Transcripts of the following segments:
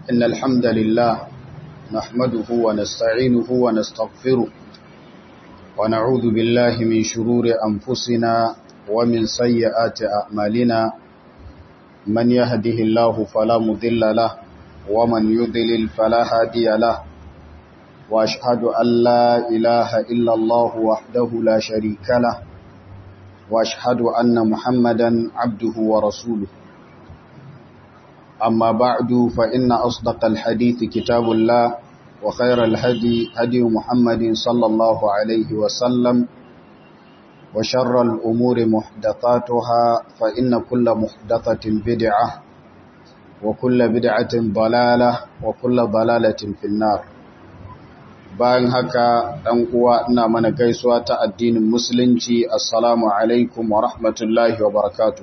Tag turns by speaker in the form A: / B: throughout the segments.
A: إن الحمد لله نحمده ونستعينه ونستغفره ونعوذ بالله من شرور أنفسنا ومن سيئات أعمالنا من يهده الله فلا مضل له ومن يضلل فلا هادي له وأشهد أن لا إله إلا الله وحده لا شريك له وأشهد أن محمدا عبده ورسوله أما بعد فإن أصدق الحديث كتاب الله وخير الهدي هدي محمد صلى الله عليه وسلم وشر الأمور محدثاتها فإن كل محدثة بدعة وكل بدعة ضلالة وكل ضلالة في النار bayan haka ɗan uwa ina mana gaisuwa ta addinin musulunci assalamu alaikum wa rahmatullahi wa barakatuh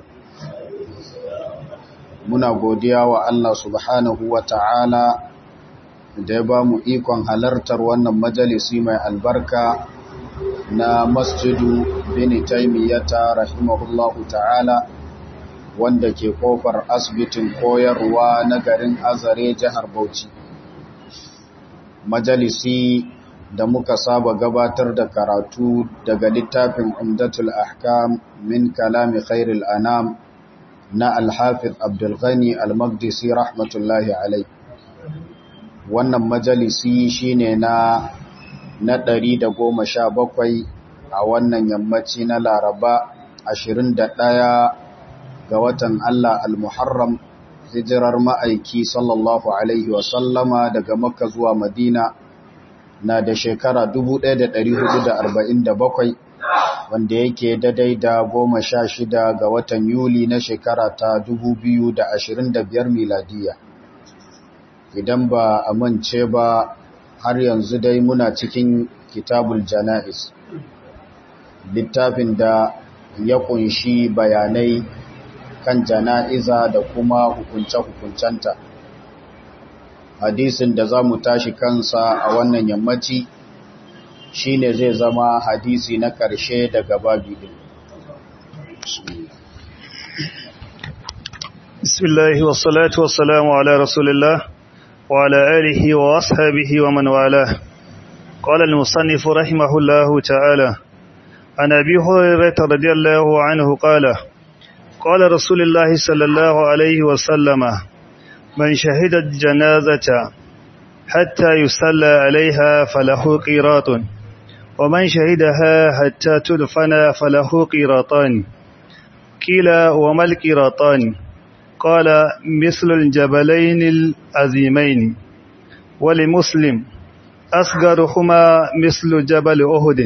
A: muna godiya wa Allah subhanahu wa ta'ala da ya ba mu ikon halartar wannan majalisi mai albarka na masjidu bini taimiyyata rahimahullahu ta'ala wanda ke kofar asibitin koyarwa na garin azare jihar bauchi majalisi da muka saba gabatar da karatu daga littafin umdatul ahkam min kalami khairul anam na alhafiz abdulghani al-magdisi rahmatullahi alai wannan majalisi shine na na ɗari da goma sha bakwai a wannan yammaci na laraba ashirin da ɗaya ga watan Allah al-muharram hijirar ma'aiki sallallahu alaihi wasallama daga makka zuwa madina na da shekara 1447 wanda yake daidai da goma sha shida ga watan Yuli na shekara ta biyar miladiya. Idan ba a mance ba har yanzu dai muna cikin kitabul jana'iz. Littafin da ya kunshi bayanai kan jana'iza da kuma hukunce-hukuncenta. Hadisin da za mu tashi kansa a wannan yammaci shi ne zai zama hadisi na ƙarshe daga babi din.
B: Bismillahi wassalatu wassalamu ala Rasulillah wa ala alihi wa ashabihi wa man wala. Qala al-musannif rahimahullahu ta'ala an Abi Hurairah radiyallahu anhu qala qala Rasulullah sallallahu alayhi wa sallama man shahida al-janazata hatta yusalla alayha falahu qiratun ومن شهدها حتى تدفن فله قيراطان قيل وما القيراطان قال مثل الجبلين العظيمين ولمسلم أصغرهما مثل جبل أهد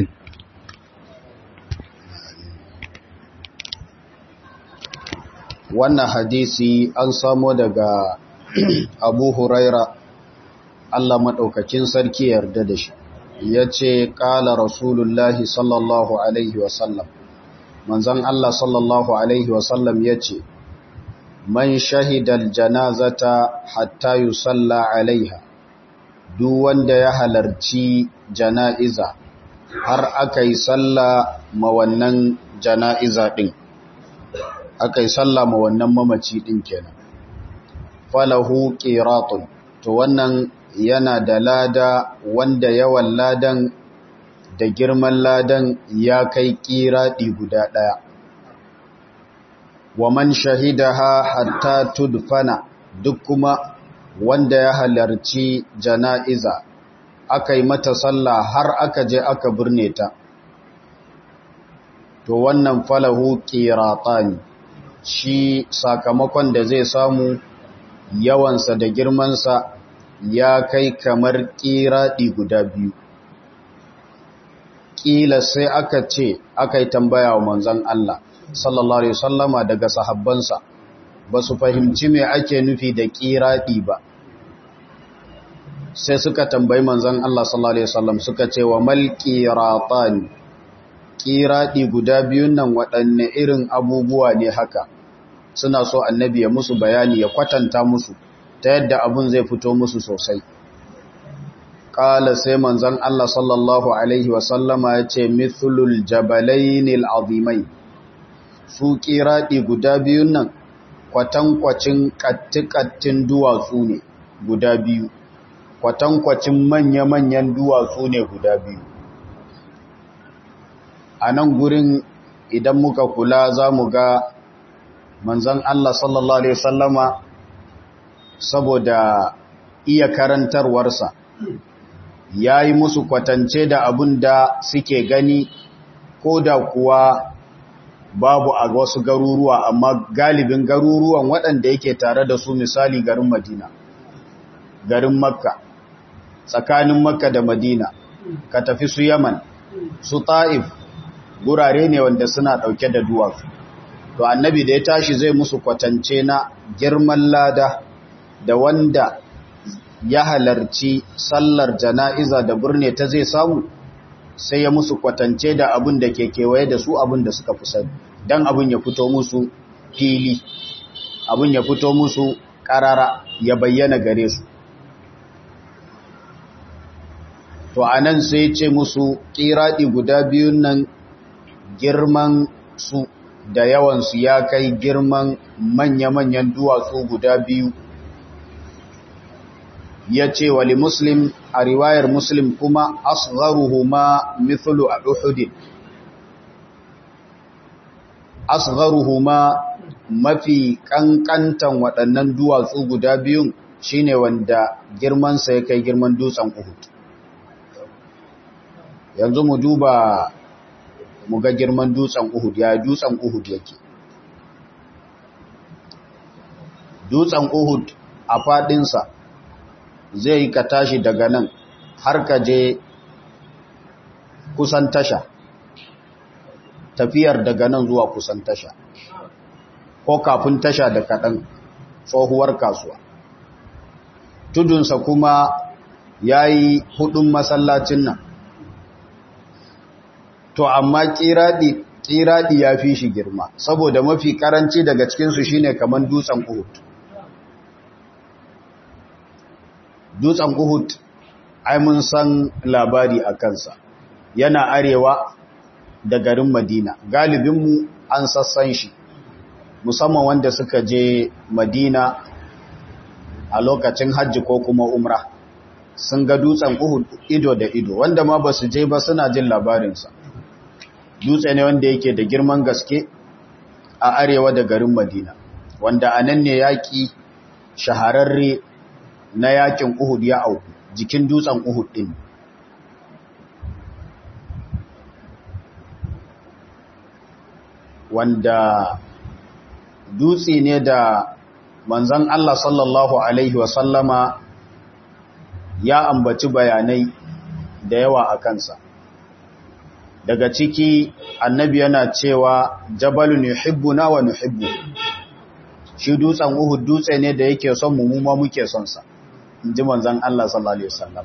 A: wannan hadisi an samo daga abu huraira Allah maɗaukakin sarki yarda da shi ya ce ƙala rasulullahi sallallahu alaihi wasallam manzan Allah sallallahu alaihi wasallam ya ce man shahidal janazata hatta yusalla alaiha duk wanda ya halarci jana'iza har aka yi salla ma wannan jana'iza ɗin aka yi salla ma wannan mamaci ɗin kenan falahu qiratun to wannan yana da lada wanda yawan ladan da girman ladan ya kai kiraɗi guda ɗaya. Wa man shahidaha hatta tudfana duk kuma wanda ya halarci jana'iza aka yi mata sallah har aka je aka birne ta. To wannan falahu ƙiraɗani shi sakamakon da zai samu yawansa da girmansa ya kai kamar ƙiraɗi guda biyu. Ƙila sai aka ce, aka yi tambaya wa manzan Allah, sallallahu Alaihi wasallama daga sahabbansa, ba su fahimci mai ake nufi da ƙiraɗi ba. Sai suka tambayi manzan Allah sallallahu Alaihi wasallam suka ce wa mal ƙiraɗani, ƙiraɗi guda biyun nan waɗanne irin abubuwa ne haka, suna so annabi ya musu bayani ya kwatanta musu. ta yadda abun zai fito musu sosai ƙala sai manzan Allah sallallahu Alaihi wasallama ya ce mithlul jabalainil azimai su ƙiraɗi guda biyun nan kwatankwacin ƙattikattin duwatsu ne guda biyu kwatankwacin manya-manyan duwatsu ne guda biyu a nan gurin idan muka kula za mu ga manzan Allah sallallahu Alaihi wasallama saboda iya karantarwarsa ya yi musu kwatance da abin da suke gani ko da kuwa babu a wasu garuruwa amma galibin garuruwan waɗanda yake tare da su misali garin madina garin makka tsakanin makka da madina ka tafi su yaman su ta'if gurare ne wanda suna ɗauke da duwatsu to annabi da ya tashi zai musu kwatance na girman lada da wanda ya halarci sallar jana'iza da birne ta zai samu sai ya musu kwatance da abin da ke kewaye da su abin da suka fi sani don abin ya fito musu fili abin ya fito musu ƙarara ya bayyana gare su to a nan sai ce musu ƙiraɗi guda biyun nan girman su da yawansu ya kai girman manya-manyan duwatsu guda biyu ya ce wali muslim a riwayar muslim kuma asgharuhuma mithlu a uhudin asgharuhuma mafi kankantan waɗannan duwatsu guda biyun shine wanda girmansa ya kai girman dutsen uhud yanzu mu duba mu ga girman dutsen uhud ya dutsen uhud yake dutsen uhud a faɗinsa zai ka tashi daga nan har ka je kusan tasha tafiyar daga nan zuwa kusan tasha ko kafin tasha da kaɗan tsohuwar kasuwa tudunsa kuma ya yi hudun masallacin nan to amma ƙiraɗi ƙiraɗi ya fi shi girma saboda mafi ƙaranci daga cikinsu shine kamar dutsen uhud dutsen Uhud ai mun san labari a kansa yana arewa da garin Madina galibinmu an sassan shi musamman wanda suka je Madina a lokacin hajji ko kuma umra sun ga dutsen Uhud ido da ido wanda ma ba su je ba suna jin labarinsa dutse ne wanda yake da girman gaske a arewa da garin Madina wanda a nan ne yaƙi shahararre na yakin Uhud ya auku jikin dutsen Uhud din wanda dutse ne da manzon Allah sallallahu alaihi wasallama ya ambaci bayanai da yawa a kansa daga ciki annabi yana cewa jabalun yuhibbuna wa nuhibbu shi dutsen Uhud dutse ne da yake son mu mu ma muke son sa inji manzon Allah sallallahu alaihi wasallam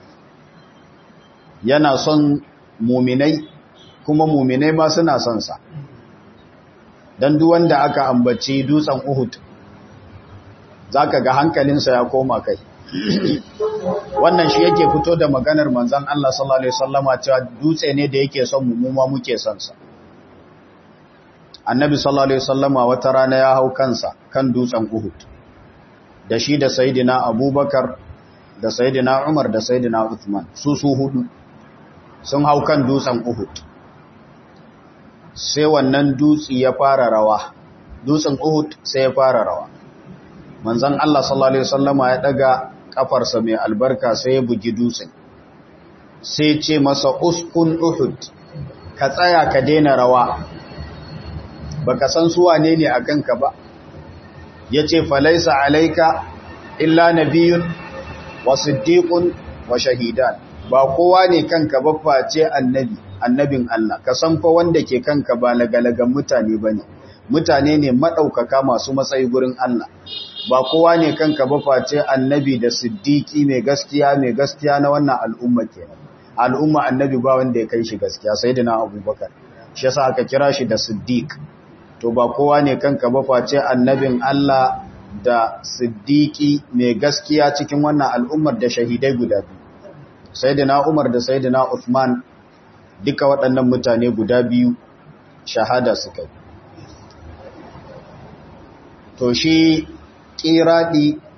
A: yana son muminai kuma muminai ma suna son sa dan duk wanda aka ambaci dutsen Uhud zaka ga hankalinsa ya koma kai wannan shi yake fito da maganar manzon Allah sallallahu alaihi wasallama cewa dutse ne da yake son mu mu ma muke son sa annabi sallallahu alaihi wasallama wata rana ya hau kansa kan dutsen Uhud da shi da sayyidina Abubakar da sayyidina Umar da sayyidina Uthman su su hudu sun hau kan dutsen Uhud sai wannan dutsi ya fara rawa dutsen Uhud sai ya fara rawa manzon Allah sallallahu alaihi wasallama ya daga kafarsa mai albarka sai ya bugi dutsen sai ce masa uskun Uhud ka tsaya ka daina rawa baka san su wane ne a kanka ba yace falaisa alaika illa nabiyyun wa siddiqun wa shahidan ba kowa ne kanka ba face annabi annabin Allah ka san fa wanda ke kanka ba lagalagan mutane bane mutane ne madaukaka masu matsayi gurin Allah ba kowa ne kanka ba face annabi da siddiqi mai gaskiya mai gaskiya na wannan al'umma kenan al'umma annabi ba wanda ya kai shi gaskiya sayyidina abubakar shi yasa aka kira shi da siddiq to ba kowa ne kanka ba face annabin Allah da siddiqi mai gaskiya cikin wannan al'ummar da shahidai guda biyu sayyidina Umar da sayyidina Uthman duka waɗannan mutane guda biyu shahada suka yi to shi kiradi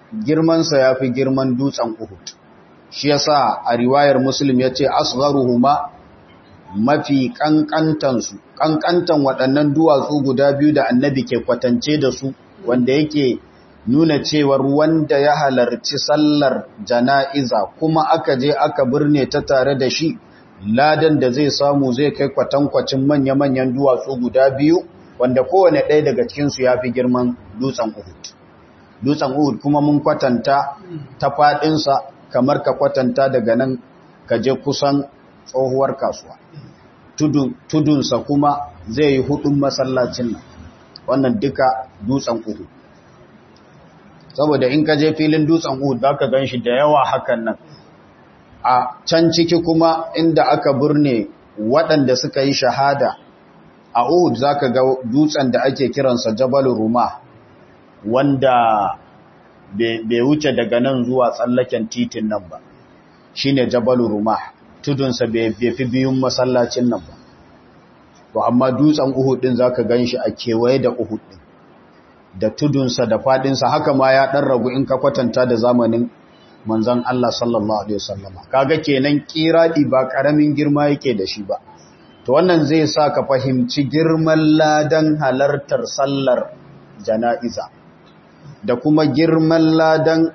A: girmansa ya fi girman dutsen Uhud shi yasa a riwayar Muslim ya ce asgharuhuma mafi kankantansu kankantan waɗannan duwatsu guda biyu da annabi ke kwatance da su wanda yake nuna cewar wanda ya halarci sallar jana'iza kuma aka je aka birne ta tare da shi ladan da zai samu zai kai kwatankwacin manya-manyan duwatsu guda biyu wanda kowane ɗaya daga cikinsu ya fi girman dutsen Uhud. Dutsen Uhud kuma mun kwatanta ta faɗinsa kamar ka kwatanta daga nan ka je kusan tsohuwar kasuwa. Tudunsa kuma zai yi hudun masallacin nan, wannan duka dutsen Uhud. Saboda in ka je filin dutsen Uhud za ka gan shi da yawa hakan nan. A can ciki kuma inda aka burne waɗanda suka yi shahada a Uhud za ka ga dutsen da ake kiransa Jabal Ruma wanda bai wuce daga nan zuwa tsallaken titin nan ba shi ne Jabal Ruma tudunsa bai fi biyun masallacin nan ba to amma dutsen Uhud din za ka gan shi a kewaye da Uhud din da tudunsa da fadinsa haka ma ya ɗan ragu in ka kwatanta da zamanin manzan Allah sallallahu Alaihi wasallama kaga kenan kiradi ba ƙaramin girma yake da shi ba to wannan zai sa ka fahimci girman ladan halartar sallar jana'iza da kuma girman ladan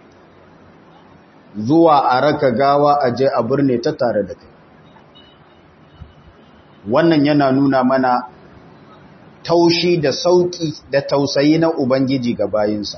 A: zuwa a raka gawa a je a birne ta tare da kai wannan yana nuna mana taushi da sauki da tausayi na ubangiji ga bayinsa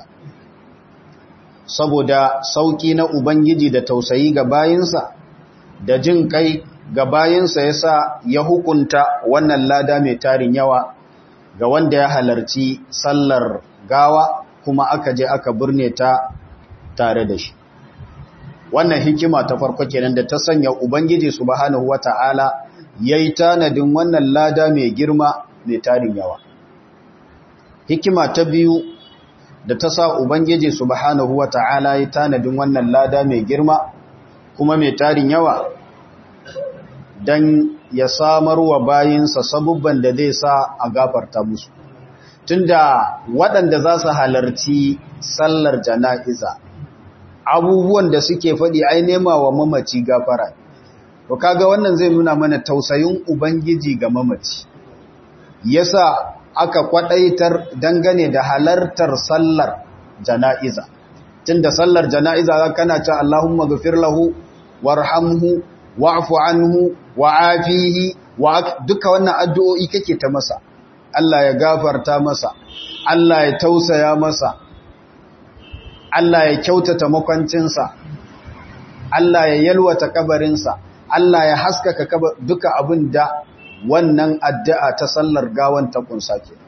A: saboda sauki na ubangiji da tausayi ga bayinsa da jin kai ga bayansa ya sa ya hukunta wannan lada mai tarin yawa ga wanda ya halarci sallar gawa kuma aka je aka birne ta tare da shi wannan hikima ta farko kenan da ta sanya ubangiji subhanahu wata'ala yayi tanadin wannan lada mai girma mai tarin yawa hikima ta biyu da ta sa ubangiji subhanahu wata'ala yayi tanadin wannan lada mai girma kuma mai tarin yawa don ya samar wa bayinsa sabubban da zai sa a gafarta musu tunda waɗanda za su halarci sallar jana'iza abubuwan da suke faɗi ai nema wa mamaci gafara to kaga wannan zai nuna mana tausayin ubangiji ga mamaci yasa aka kwadaitar dangane da halartar sallar jana'iza tunda sallar jana'iza kana ta Allahumma ghfir lahu warhamhu wa'fu anhu wa'afihi wa duka wannan addu'o'i kake ta masa Allah ya gafarta masa Allah ya tausaya masa Allah ya kyautata makwancinsa Allah ya yalwata kabarinsa Allah ya haskaka kabar duka abin da wannan addu'a ta sallar gawan ta kunsa ke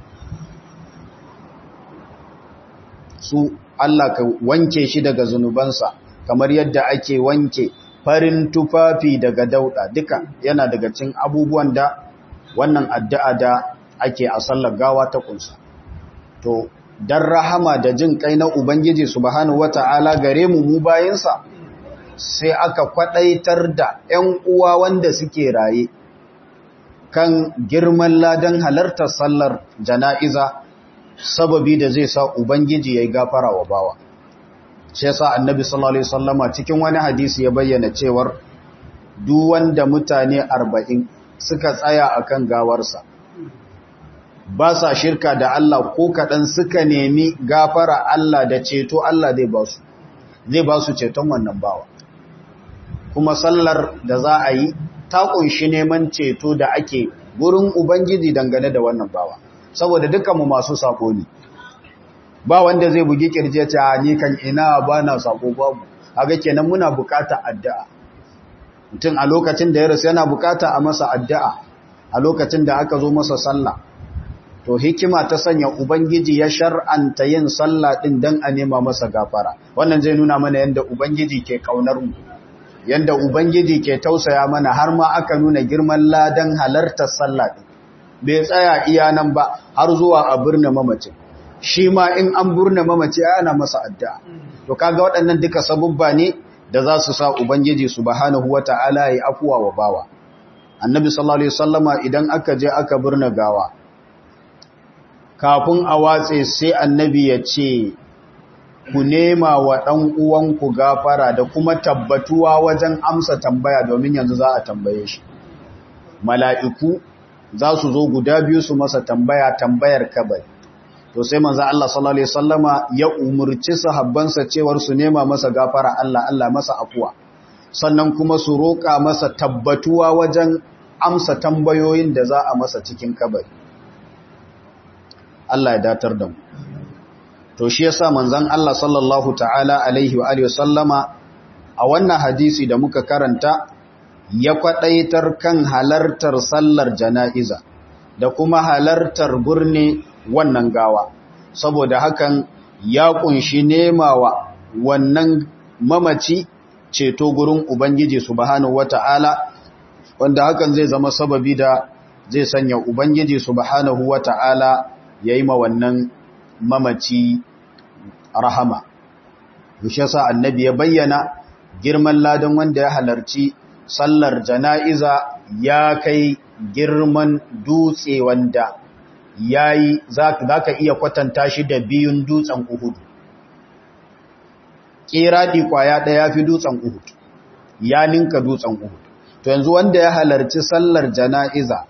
A: su Allah ka wanke shi daga zunubansa kamar yadda ake wanke farin tufafi daga dauda duka yana daga cin abubuwan da wannan addu'a da ake a sallar gawa ta kunsa to dan rahama da jin kai na ubangiji subhanahu wata'ala gare mu mu bayansa sai aka kwadaitar da ƴan uwa wanda suke raye kan girman ladan halartar sallar jana'iza sababi da zai sa ubangiji yayi gafara wa bawa shi yasa annabi sallallahu alaihi wasallama cikin wani hadisi ya bayyana cewar duk wanda mutane 40 suka tsaya akan gawarsa ba sa shirka da Allah ko kadan suka nemi gafara Allah da ceto Allah zai ba su zai ba su ceton wannan bawa kuma sallar da za a yi ta kunshi neman ceto da ake gurin ubangiji dangane da wannan bawa saboda dukkanmu masu sako ne ba wanda zai bugi kirje ta ni kan ina ba na sako babu haka kenan muna bukata addu'a mutum a lokacin da ya rasu yana bukata a masa addu'a a lokacin da aka zo masa sallah to hikima ta sanya ubangiji ya shar'anta yin sallah din dan a nema masa gafara wannan zai nuna mana yanda ubangiji ke kaunar mu yanda ubangiji ke tausaya mana har ma aka nuna girman ladan halartar sallah din bai tsaya iya nan ba har zuwa a birnin mamacin shi ma in an burne mamaci ana masa addu'a to kaga waɗannan duka sabubba ne da za su sa ubangiji subhanahu wata'ala ya afuwa wa bawa annabi sallallahu alaihi wasallama idan aka je aka burne gawa kafin a watse sai annabi ya ce ku nema wa ɗan uwanku gafara da kuma tabbatuwa wajen amsa tambaya domin yanzu za a tambaye shi mala'iku za su zo guda biyu su masa tambaya tambayar kabari to sai manzo Allah sallallahu alaihi wasallama ya umurci sahabbansa cewar su nema masa gafara Allah Allah masa afuwa sannan kuma su roƙa masa tabbatuwa wajen amsa tambayoyin da za a masa cikin kabari Allah ya datar da mu to shi yasa manzon Allah sallallahu ta'ala alaihi wa alihi wasallama a wannan hadisi da muka karanta ya kwadaitar kan halartar sallar jana'iza da kuma halartar gurne wannan gawa saboda hakan ya kunshi nemawa wannan mamaci ceto gurin ubangiji subhanahu wata'ala wanda hakan zai zama sababi da zai sanya ubangiji subhanahu wata'ala yayi ma wannan mamaci rahama yushe sa annabi ya bayyana girman ladan wanda ya halarci sallar jana'iza ya kai girman dutse wanda yayi zaka iya kwatanta shi da biyun dutsen Uhud kiradi kwaya daya fi dutsen Uhud ya ninka dutsen Uhud to yanzu wanda ya halarci sallar jana'iza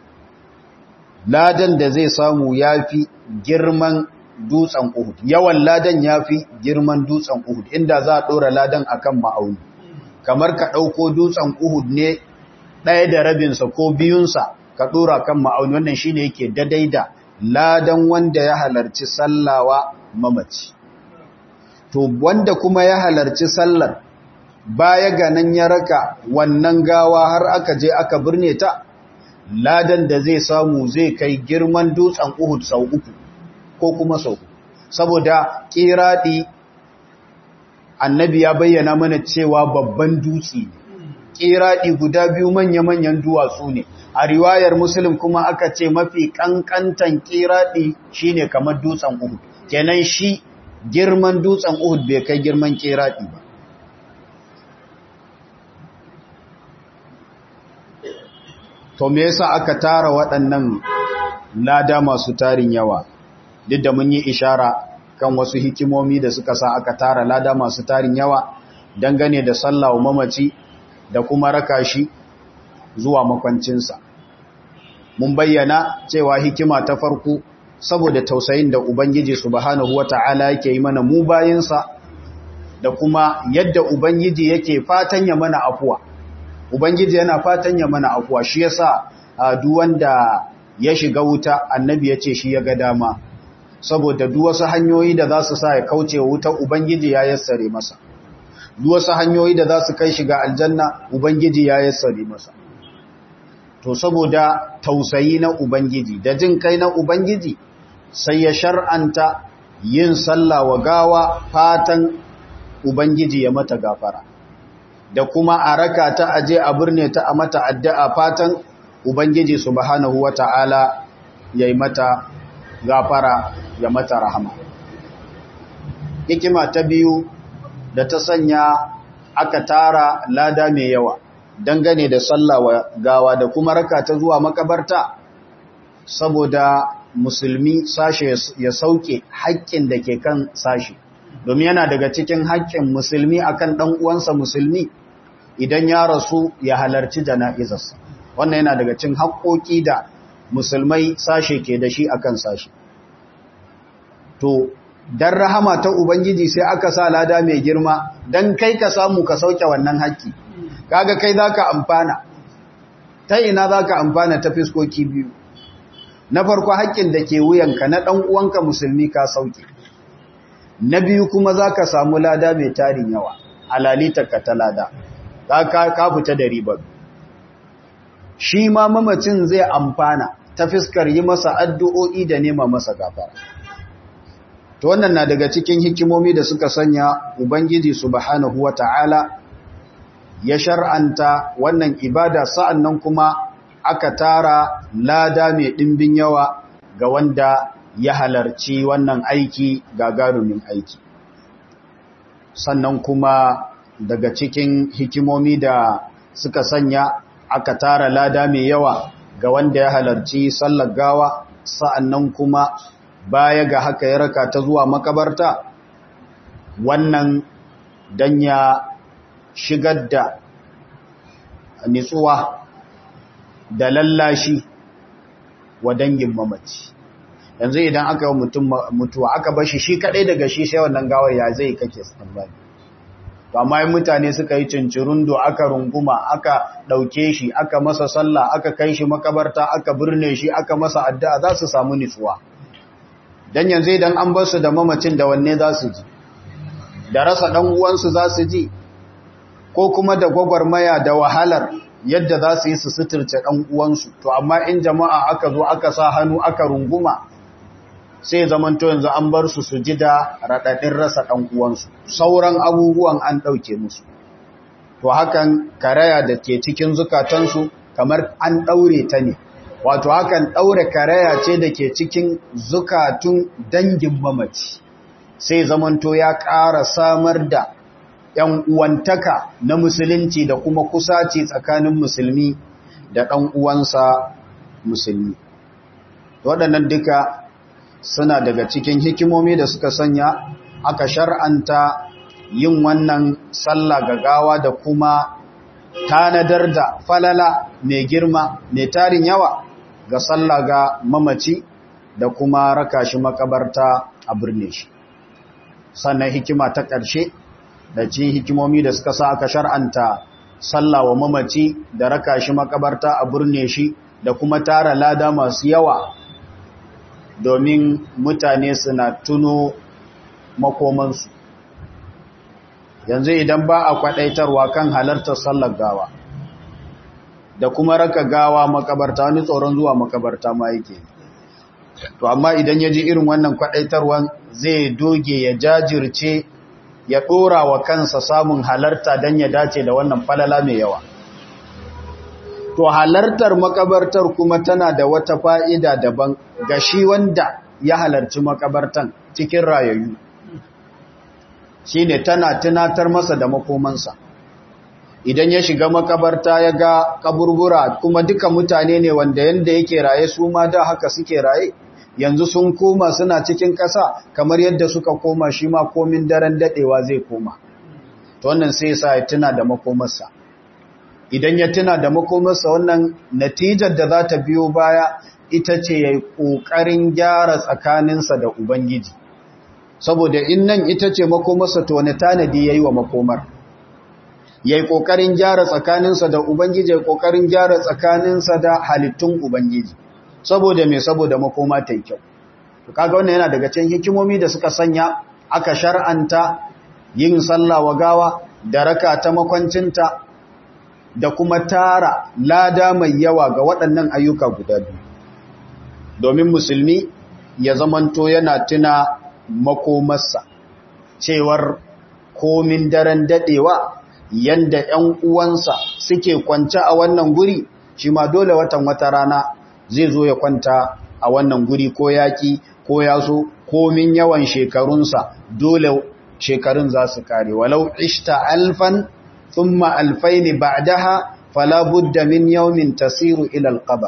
A: ladan da zai samu yafi girman dutsen Uhud yawan ladan yafi girman dutsen Uhud inda za a dora ladan akan ma'auni kamar ka dauko dutsen Uhud ne ɗaya da rabinsa ko biyunsa ka dora kan ma'auni wannan shine yake dadai da ladan wanda ya halarci sallawa mamaci to wanda kuma ya halarci sallar baya ga nan ya raka wannan gawa har aka je aka birne ta ladan da zai samu zai kai girman dutsen Uhud sau uku ko kuma sau uku saboda kiradi annabi ya bayyana mana cewa babban dutse ne kiradi guda biyu manya-manyan duwatsu ne a riwayar muslim kuma aka ce mafi kankantan kiradi shine kamar dutsen Uhud kenan shi girman dutsen Uhud bai kai girman kiradi ba to me yasa aka tara waɗannan lada masu tarin yawa duk da mun yi ishara kan wasu hikimomi da suka sa aka tara lada masu tarin yawa dangane da sallawa mamaci da kuma raka shi zuwa makwancinsa mun bayyana cewa hikima ta farko saboda tausayin da ubangiji subhanahu wata'ala yake yi mana mu bayinsa da kuma yadda ubangiji yake fatan ya mana afuwa ubangiji yana fatan ya mana afuwa shi yasa duk wanda ya shiga wuta annabi ya ce shi ya ga dama saboda duk wasu hanyoyi da za su sa ya kauce wa wuta ubangiji ya yassare masa duk wasu hanyoyi da za su kai shiga aljanna ubangiji ya yassare masa to saboda tausayi na ubangiji da jin kai na ubangiji sai ya shar'anta yin sallah wa gawa fatan ubangiji ya mata gafara da kuma a raka ta aje a birne ta a mata addu'a fatan ubangiji subhanahu wata'ala ya yi mata gafara ya mata rahama hikima ta biyu da ta sanya aka tara lada mai yawa dangane da sallah wa gawa da kuma raka ta zuwa makabarta saboda musulmi sashe ya sauke haƙƙin da ke kan sashe domin yana daga cikin haƙƙin musulmi akan ɗan uwansa musulmi idan ya rasu ya halarci jana'izarsa wannan yana daga cikin haƙƙoƙi da musulmai sashe ke da shi akan sashe to dan rahama ta ubangiji sai aka sa lada mai girma dan kai ka samu ka sauke wannan haƙƙi kaga kai zaka amfana ta ina zaka amfana ta fiskoki biyu na farko haƙƙin da ke wuyanka na ɗan uwanka musulmi ka sauke na biyu kuma zaka samu lada mai tarin yawa alalitarka ta lada ka fita da ribar shi ma mamacin zai amfana ta fiskar yi masa addu'o'i da nema masa gafara to wannan na daga cikin hikimomi da suka sanya ubangiji subhanahu wata'ala ya shar'anta wannan ibada sa'annan kuma aka tara lada mai ɗimbin yawa ga wanda ya halarci wannan aiki gagarumin aiki sannan kuma daga cikin hikimomi da suka sanya aka tara lada mai yawa ga wanda ya halarci sallar gawa sa'annan kuma baya ga haka ya raka ta zuwa makabarta wannan dan ya shigar da nitsuwa da lallashi wa dangin mamaci yanzu idan aka yi mutum mutuwa aka bashi shi kadai daga shi sai wannan gawar ya zai kake tsammani to amma yin mutane suka yi cincirundo aka runguma aka dauke shi aka masa sallah aka kai shi makabarta aka birne shi aka masa addu'a za su samu nitsuwa dan yanzu idan an bar su da mamacin da wanne za su ji da rasa dan uwansu za su ji ko kuma da gwagwarmaya da wahalar yadda za su yi su suturce ɗan uwansu to amma in jama'a aka zo aka sa hannu aka runguma sai zamanto yanzu an bar su su ji da raɗaɗin rasa ɗan uwansu sauran abubuwan an ɗauke musu to hakan karaya da ke cikin zukatansu kamar an ɗaure ta ne wato hakan ɗaure karaya ce da ke cikin zukatun dangin mamaci sai zamanto ya ƙara samar da ‘yan uwantaka na musulunci da kuma kusaci tsakanin musulmi da ɗan uwansa musulmi. Waɗannan duka suna daga cikin hikimomi da suka sanya aka shar'anta yin wannan sallah gagawa da kuma tanadar da falala mai girma mai tarin yawa ga sallah ga mamaci da kuma raka shi makabarta a birne shi. Sannan hikima ta ƙarshe da ci hikimomi da suka sa aka shar'anta sallah wa mamaci da raka shi makabarta a burne shi da kuma tara lada masu yawa domin mutane suna tuno makomansu yanzu idan ba a kwadaitarwa kan halartar sallar gawa da kuma raka gawa makabarta wani tsoron zuwa makabarta ma yake to amma idan ya ji irin wannan kwadaitarwan zai doge ya jajirce ya ɗora wa kansa samun halarta don ya dace da wannan falala mai yawa. To halartar makabartar kuma tana da wata fa'ida daban ga shi wanda ya halarci makabartan cikin rayayyu. Shi ne tana tunatar masa da makomansa. Idan ya shiga makabarta ya ga kaburbura kuma duka mutane ne wanda yanda yake raye su ma da haka suke raye. yanzu sun koma suna cikin ƙasa kamar yadda suka koma shi ma komin daren daɗewa zai koma to wannan sai sa ya tuna da makomarsa idan ya tuna da makomarsa wannan natijar da za ta biyo baya ita ce ya yi ƙoƙarin gyara tsakaninsa da ubangiji saboda in nan ita ce makomarsa to wani tanadi ya yi wa makomar ya yi ƙoƙarin gyara tsakaninsa da ubangiji ya yi ƙoƙarin gyara tsakaninsa da halittun ubangiji saboda mai saboda makoma ta yi kyau kaga wannan yana daga cikin hikimomi da suka sanya aka shar'anta yin sallah wa gawa da raka ta makwancinta da kuma tara lada mai yawa ga waɗannan ayyuka guda biyu domin musulmi ya zamanto yana tuna makomarsa cewar komin daren dadewa yanda ‘yan uwansa suke kwance a wannan guri shi ma dole watan wata rana zai zo ya kwanta a wannan guri ko yaƙi ko yaso komin yawan shekarunsa dole shekarun za su kare walau ishta alfan thumma alfaini ba'daha fala budda min yawmin tasiru ila alqabr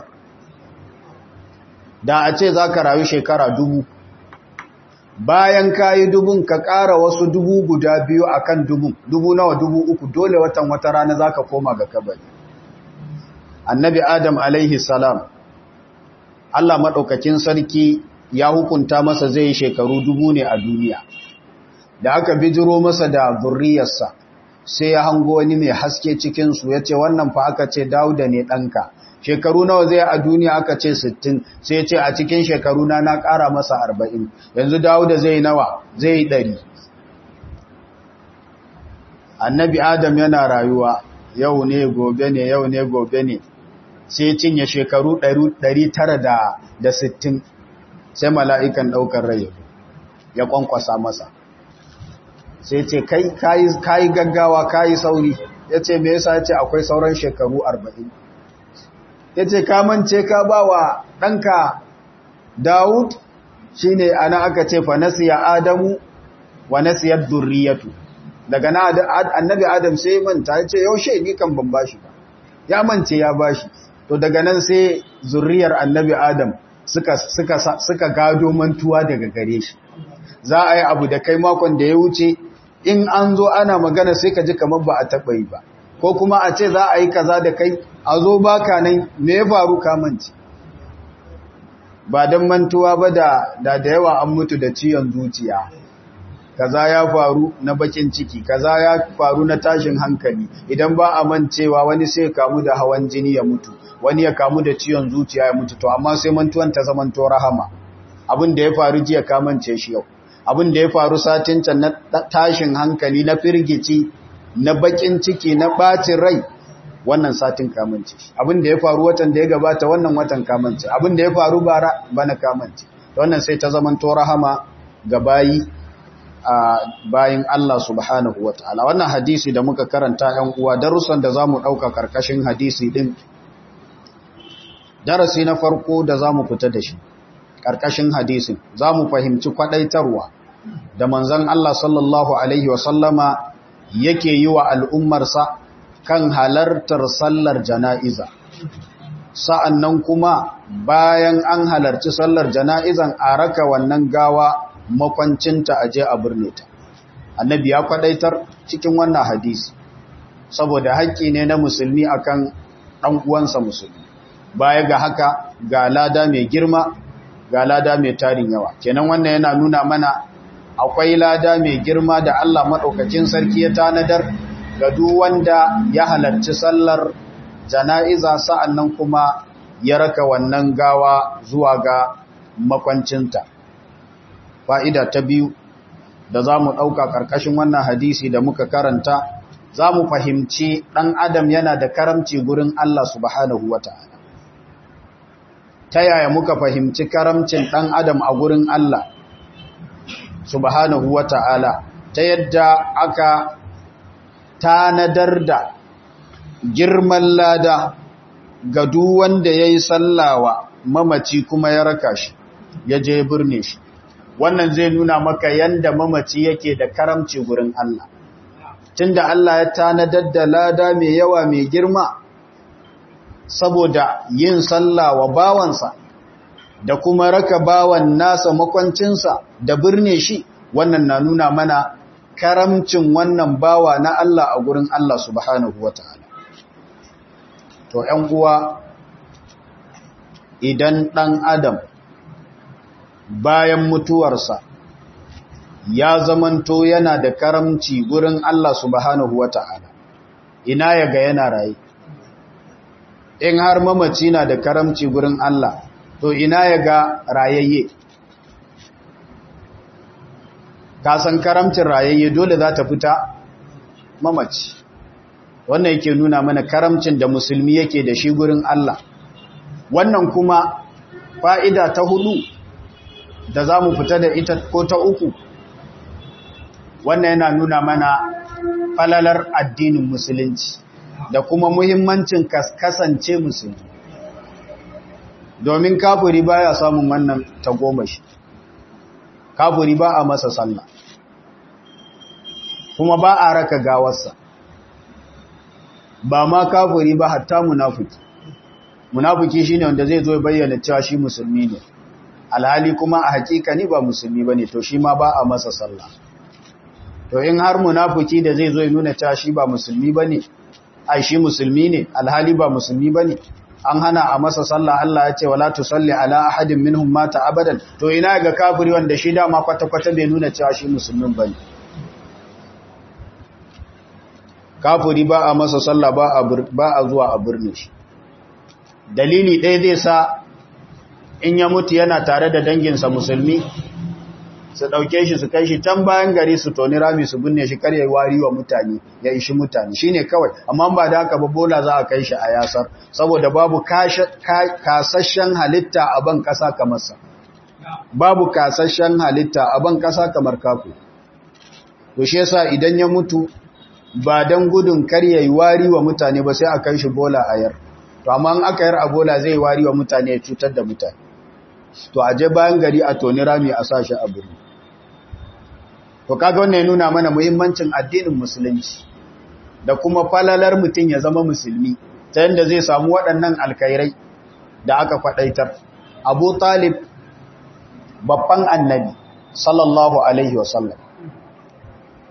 A: da a ce zaka rayu shekara dubu bayan kayi dubun ka ƙara wasu dubu guda biyu akan dubun dubu nawa dubu uku dole watan wata rana zaka koma ga kabari annabi adam alaihi salam Allah maɗaukakin sarki ya hukunta masa zai shekaru dubu ne a duniya da aka bijiro masa da zurriyarsa sai ya hango wani mai haske cikinsu ya ce wannan fa aka ce dauda ne ɗanka shekaru nawa zai a duniya aka ce 60 sai ce a cikin shekaru na na ƙara masa 40 yanzu dauda zai nawa zai 100 annabi adam yana rayuwa yau ne gobe ne yau ne gobe ne sai cinye shekaru 960 sai mala'ikan ɗaukar rai ya kwankwasa masa sai ce kai kayi gaggawa kayi sauri ya ce me yasa ce akwai sauran shekaru 40 ya ce kamance ka ba wa ɗanka Dawud shi ne ana aka ce fa nasiya Adamu wa nasiyar durriyatu daga na annabi Adam sai manta ya ce yaushe ni kan ban bashi ba ya mance ya bashi to daga nan sai zurriyar annabi Adam suka suka suka gado mantuwa daga gare shi za a yi abu da kai makon da ya wuce in an zo ana magana sai ka ji kamar ba a taɓa yi ba ko kuma a ce za a yi kaza da kai a zo baka nan me ya faru kamanci ba don mantuwa ba da da yawa an mutu da ciyon zuciya kaza ya faru na bakin ciki kaza ya faru na tashin hankali idan ba a mancewa wani sai kamu da hawan jini ya mutu wani ya kamu da ciyon zuciya ya mutu to amma sai mantuwan ta zamanto rahama abin da ya faru jiya kamance shi yau abin da ya faru satin can na tashin hankali na firgici na bakin ciki na bacin rai wannan satin kamance shi abin da ya faru watan da ya gabata wannan watan kamance abin da ya faru bara bana kamance wannan sai ta zamanto rahama ga bayi a bayin Allah subhanahu wataala wannan hadisi da muka karanta yan uwa darussan da zamu dauka karkashin hadisi din darasi na farko da zamu fita da shi karkashin hadisin zamu fahimci kwadaitarwa da manzon Allah sallallahu alaihi wasallama yake yi wa al'ummarsa kan halartar sallar jana'iza sa'annan kuma bayan an halarci sallar jana'izan a raka wannan gawa makwancinta a je a birne ta annabi ya kwadaitar cikin wannan hadisi saboda haƙƙi ne na musulmi akan ɗan uwansa musulmi baya ga haka ga lada mai girma ga lada mai tarin yawa kenan wannan yana nuna mana akwai lada mai girma da Allah maɗaukacin sarki ya tanadar ga duk wanda ya halarci sallar jana'iza sa'annan kuma ya raka wannan gawa zuwa ga makwancinta fa'ida ta biyu da za mu ɗauka ƙarƙashin wannan hadisi da muka karanta za mu fahimci ɗan adam yana da karamci gurin Allah subhanahu wa ta'ala ta yaya muka fahimci karamcin ɗan adam a gurin Allah subhanahu wa ta'ala ta yadda aka tanadar da girman lada ga duk wanda ya yi sallawa mamaci kuma ya raka shi ya je birne shi wannan zai nuna maka yanda mamaci yake da karamci gurin Allah tunda Allah ya tanadar da lada mai yawa mai girma saboda yin sallawa bawansa da kuma raka bawan nasa makwancinsa da birne shi wannan na nuna mana karamcin wannan bawa na Allah a gurin Allah subhanahu wataala to ‘yan uwa idan ɗan adam bayan mutuwarsa ya zamanto yana da karamci gurin Allah subhanahu wa ta'ala ina ya ga yana raye in har mamaci na da karamci gurin Allah to ina ya ga rayayye kasan karamcin rayayye dole za ta fita mamaci wannan yake nuna mana karamcin da musulmi yake da shi gurin Allah wannan kuma fa'ida ta hudu da za mu fita da ita ko ta uku wannan yana nuna mana falalar addinin musulunci da kuma muhimmancin kasance musulmi domin kafuri baya samun wannan tagomashi kafuri ba a masa sallah kuma ba a raka gawarsa ba ma kafuri ba hatta munafiki munafiki shine wanda zai zo bayyana cewa shi musulmi ne alhali kuma a hakika ni ba musulmi bane to shi ma ba a masa sallah to in har munafiki da zai zo ya nuna cewa shi ba musulmi bane ai shi musulmi ne alhali ba musulmi bane an hana a masa sallah Allah ya ce wala tusalli ala ahadin minhum mata abadan to ina ga kafiri wanda shi dama kwata kwata bai nuna cewa shi musulmin bane kafiri ba a masa sallah ba a ba a zuwa a birni shi dalili ɗaya zai sa in ya mutu yana tare da danginsa musulmi su ɗauke shi su kai shi can bayan gari su toni rami su binne shi kar ya wari wa mutane ya ishi mutane shi ne kawai amma ba da haka ba bola za a kai shi a yasar saboda babu kasashen halitta a ban ƙasa kamar sa babu kasashen halitta a ban ƙasa kamar kafu to shi yasa idan ya mutu ba don gudun kar ya yi wari wa mutane ba sai a kai shi bola a yar to amma in aka yar a bola zai wari wa mutane ya cutar da mutane to a je bayan gari a toni rami a sashi a birni to kaga wannan ya nuna mana muhimmancin addinin musulunci da kuma falalar mutum ya zama musulmi ta yadda zai samu waɗannan alkairai da aka faɗaitar abu talib babban annabi sallallahu alaihi wasallam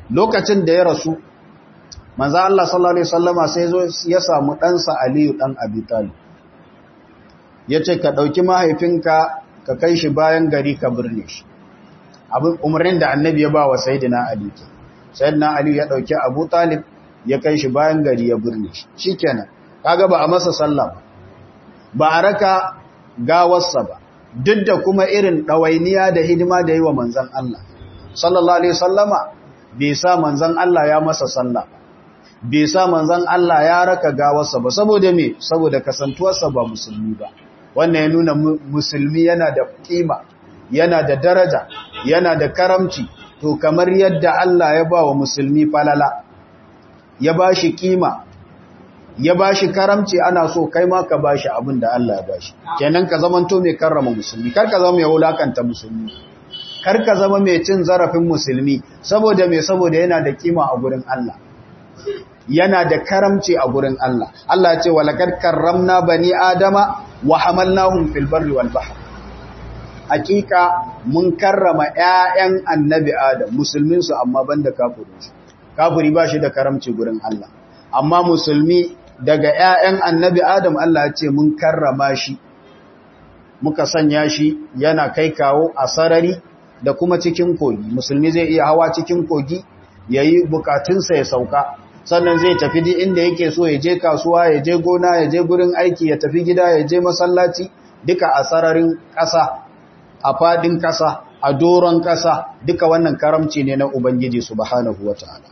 A: lokacin da ya rasu manzo Allah sallallahu alaihi wasallama sai zo ya samu ɗansa Aliyu dan Abi Talib yace ka dauki mahaifinka ka kai shi bayan gari ka birne shi abin umarnin da annabi ya ba wa sayyidina Ali ke sayyidina Ali ya dauki Abu Talib ya kai shi bayan gari ya birne shi shikenan kaga ba a masa sallah ba ba a raka gawarsa ba duk da kuma irin ɗawainiya da hidima da yi wa manzan Allah sallallahu alaihi sallama bai sa manzan Allah ya masa sallah bai sa manzan Allah ya raka gawarsa ba saboda me saboda kasantuwarsa ba musulmi ba wannan ya nuna musulmi yana da kima yana da daraja yana da karamci to kamar yadda Allah ya ba wa musulmi falala ya ba shi kima ya ba shi karamci ana so kai ma ka ba shi abin da Allah ya ba shi kenan ka zamanto mai karrama musulmi kar ka zama mai wulakanta musulmi kar ka zama mai cin zarafin musulmi saboda mai saboda yana da kima a gurin Allah yana da karamci a gurin Allah Allah ya ce walakar karramna bani adama wa hamalnahum fil barri wal bahr hakika mun karrama ƴaƴan annabi adam musulmin su amma banda kafirin su kafiri ba shi da karamci gurin Allah amma musulmi daga ƴaƴan annabi adam Allah ya ce mun karrama shi muka sanya shi yana kai kawo a sarari da kuma cikin kogi musulmi zai iya hawa cikin kogi yayi bukatunsa ya sauka sannan zai tafi duk inda yake so ya je kasuwa ya je gona ya je gurin aiki ya tafi gida ya je masallaci duka a sararin ƙasa a fadin ƙasa a doron ƙasa duka wannan karamci ne na ubangiji subhanahu wataala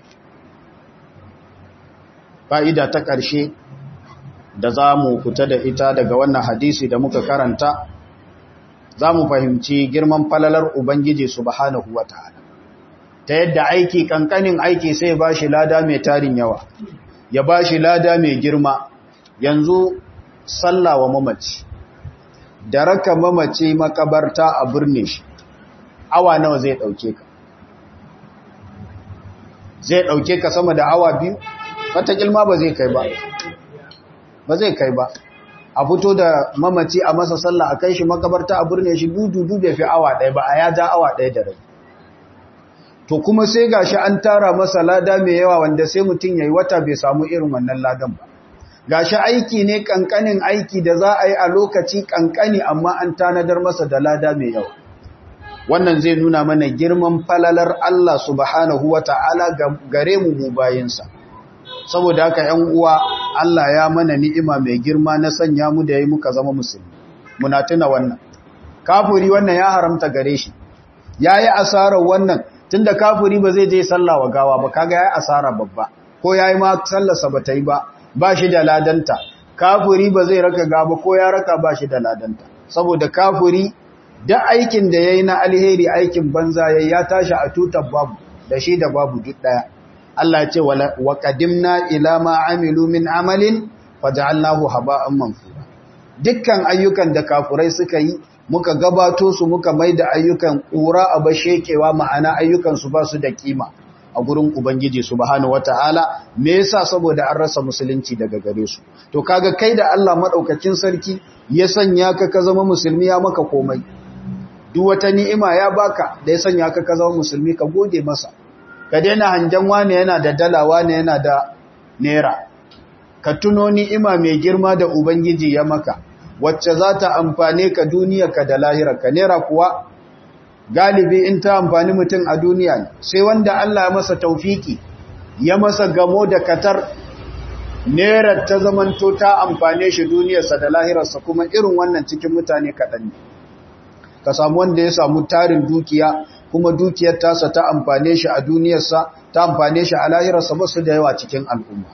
A: fa'ida ta ƙarshe da za mu fita da ita daga wannan hadisi da muka karanta za mu fahimci girman falalar ubangiji subhanahu wataala ta yadda aiki kankanin aiki sai ba shi lada mai tarin yawa ya ba shi lada mai girma yanzu sallawa mamaci da raka mamaci makabarta a birni shi awa nawa zai dauke ka zai dauke ka sama da awa biyu wata kilma ba zai kai ba ba zai kai ba a fito da mamaci a masa sallah a kai shi makabarta a birni shi dudu bai fi awa ɗaya ba a ya ja awa ɗaya da rai to kuma sai gashi an tara masa lada mai yawa wanda sai mutum yayi wata bai samu irin wannan ladan ba gashi aiki ne kankanin aiki da za a yi a lokaci kankani amma an tanadar masa da lada mai yawa wannan zai nuna mana girman falalar Allah subhanahu wata'ala gare mu mu bayinsa saboda haka 'yan uwa Allah ya mana ni'ima mai girma na sanya mu da yayi muka zama musulmi muna tuna wannan kafiri wannan ya haramta gare shi yayi asarar wannan tunda kafiri ba zai je sallah wa gawa ba kaga yayi asara babba ko yayi ma sallarsa ba ta yi ba ba shi da ladanta kafiri ba zai raka gaba ko ya raka ba shi da ladanta saboda kafiri da aikin da yayi na alheri aikin banza yayi ya tashi a tutar babu da shi da babu duk daya Allah ya ce wa qadimna ila ma amilu min amalin faj'alnahu haba'an manfura dukkan ayyukan da kafurai suka yi muka gabato su muka mai da ayyukan ƙura a bashekewa ma'ana ayyukansu ba su da kima a gurin Ubangiji subhanahu wata'ala me yasa saboda an rasa musulunci daga gare su to kaga kai da Allah madaukakin sarki ya sanya ka ka zama musulmi ya maka komai duk wata ni'ima ya baka da ya sanya ka ka zama musulmi ka gode masa ka daina hanjan wani yana da dala wani yana da naira ka tuno ni'ima mai girma da Ubangiji ya maka wacce za ta amfane ka duniyarka da lahirarka nera kuwa galibi in ta amfani mutum a duniya ne sai wanda Allah ya masa taufiki ya masa gamo da katar nerar ta zamanto ta amfane shi duniyarsa da lahirarsa kuma irin wannan cikin mutane kaɗan ne ka samu wanda ya samu tarin dukiya kuma dukiyar tasa ta amfane shi a duniyarsa ta amfane shi a lahirarsa ba su da yawa cikin al'umma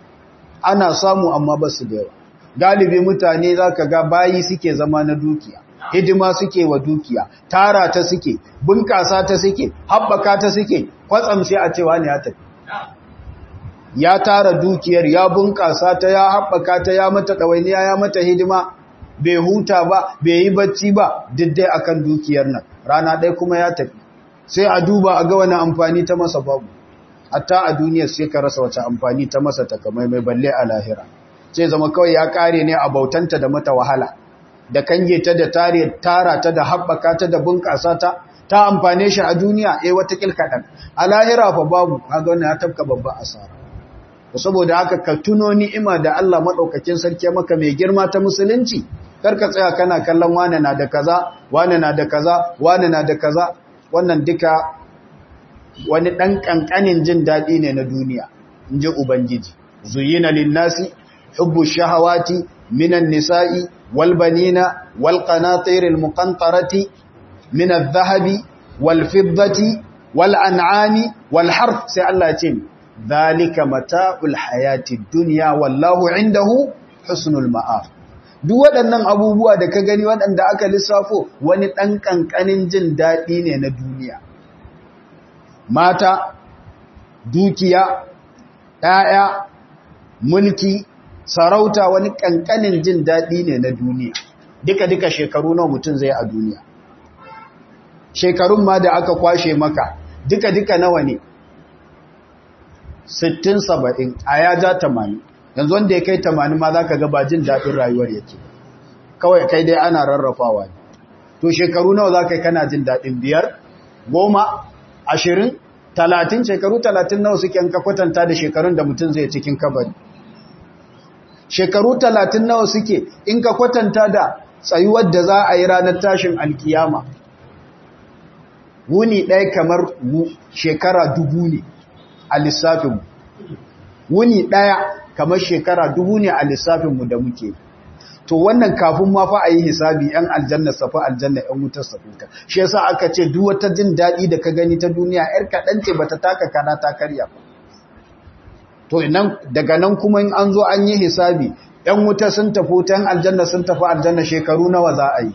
A: ana samu amma ba su da yawa galibi mutane za ka ga bayi suke zama na dukiya hidima suke wa dukiya tara ta suke bunkasa ta suke haɓaka ta suke kwatsam sai a cewa ne ya tafi ya tara dukiyar ya bunkasa ta ya haɓaka ta ya mata ɗawainiya ya mata hidima bai huta ba bai yi bacci ba diddai akan dukiyar nan rana ɗaya kuma ya tafi sai a duba a ga wani amfani ta masa babu hatta a duniyar sai ka rasa wace amfani ta masa takamaimai balle a lahira sai zama kawai ya kare ne a bautanta da mata wahala da kange ta da tare tara ta da haɓaka ta da bunƙasa ta ta amfane shi a duniya eh wata kilkadan a lahira fa babu kaga wannan ya tafka babban asara saboda haka ka tuno ni'ima da Allah madaukakin sarki maka mai girma ta musulunci karka tsaya kana kallon wane na da kaza wane na da kaza wane na da kaza wannan duka wani dan kankanin jin dadi ne na duniya inji ubangiji zuyina linnasi hubbu shahawati minan nisa'i wal banina wal qanatiril muqantarati min adh-dhahabi wal fiddati wal an'ami wal harth sai Allah ya ce dhalika mata'ul hayatid dunya wallahu indahu husnul ma'af duk waɗannan abubuwa da ka gani waɗanda aka lissafo wani ɗan ƙanƙanin jin daɗi ne na duniya mata dukiya ‘ya'ya mulki sarauta wani ƙanƙanin jin daɗi ne na duniya duka-duka shekaru nawa mutum zai a duniya shekarun ma da aka kwashe maka duka-duka nawa ne 60-70 a ya ja 80 yanzu wanda ya kai 80 ma za ka ga ba jin daɗin rayuwar yake kawai kai dai ana rarrafawa ne to shekaru nawa za ka yi kana jin daɗin biyar goma ashirin talatin shekaru talatin nawa suke ka kwatanta da shekarun da mutum zai cikin kabari shekaru talatin nawa suke in ka kwatanta da tsayuwar da za a yi ranar tashin alkiyama wuni ɗaya kamar shekara dubu ne a lissafinmu wuni ɗaya kamar shekara dubu ne a lissafinmu da muke to wannan kafin ma fa a yi hisabi yan aljanna safa aljanna yan wutar safuta shi yasa aka ce duk wata jin daɗi da ka gani ta duniya yar kaɗan ce bata taka kana ta karya ba to nan daga nan kuma in an zo an yi hisabi yan wuta sun tafi ta yan aljanna sun tafi aljanna shekaru nawa za a yi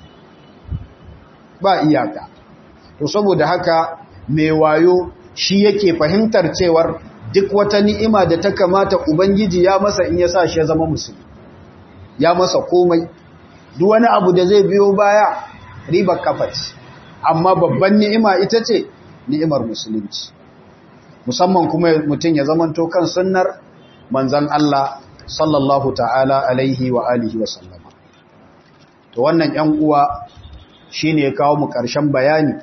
A: ba iyaka to saboda haka mai wayo shi yake fahimtar cewar duk wata ni'ima da ta kamata ubangiji ya masa in ya sa shi ya zama musulmi ya masa komai duk wani abu da zai biyo baya ribar kafat amma babban ni'ima ita ce ni'imar musulunci musamman kuma mutum ya zamanto kan sunnar manzan Allah sallallahu ta'ala alaihi wa alihi wa sallama to wannan yan uwa shine ya kawo mu ƙarshen bayani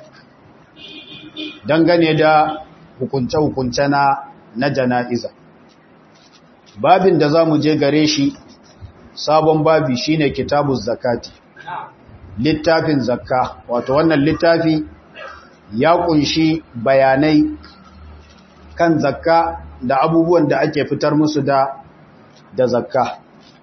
A: dangane da hukunce-hukunce na na jana'iza babin da za mu je gare shi sabon babi shine kitabu zakati littafin zakka wato wannan littafi ya kunshi bayanai kan zakka da abubuwan da ake fitar musu da da zakka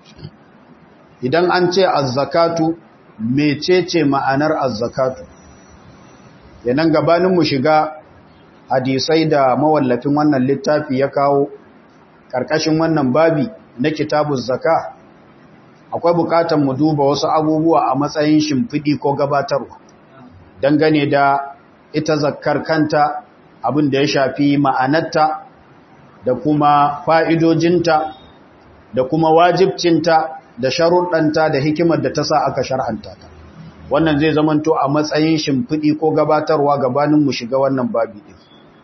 A: idan an ce azzakatu mecece ma'anar azzakatu yanan gabanin mu shiga hadisai da mawallafin wannan littafi ya kawo ƙarƙashin wannan babi na kitabun zaka akwai buƙatar mu duba wasu abubuwa a matsayin shimfiɗi ko gabatarwa dangane da ita zakkar kanta abin da ya shafi ma'anarta da kuma fa'idojinta da kuma wajibcinta da sharuɗanta da hikimar da ta sa aka shar'anta ta wannan zai zamanto a matsayin shimfiɗi ko gabatarwa gabanin mu shiga wannan babi ɗin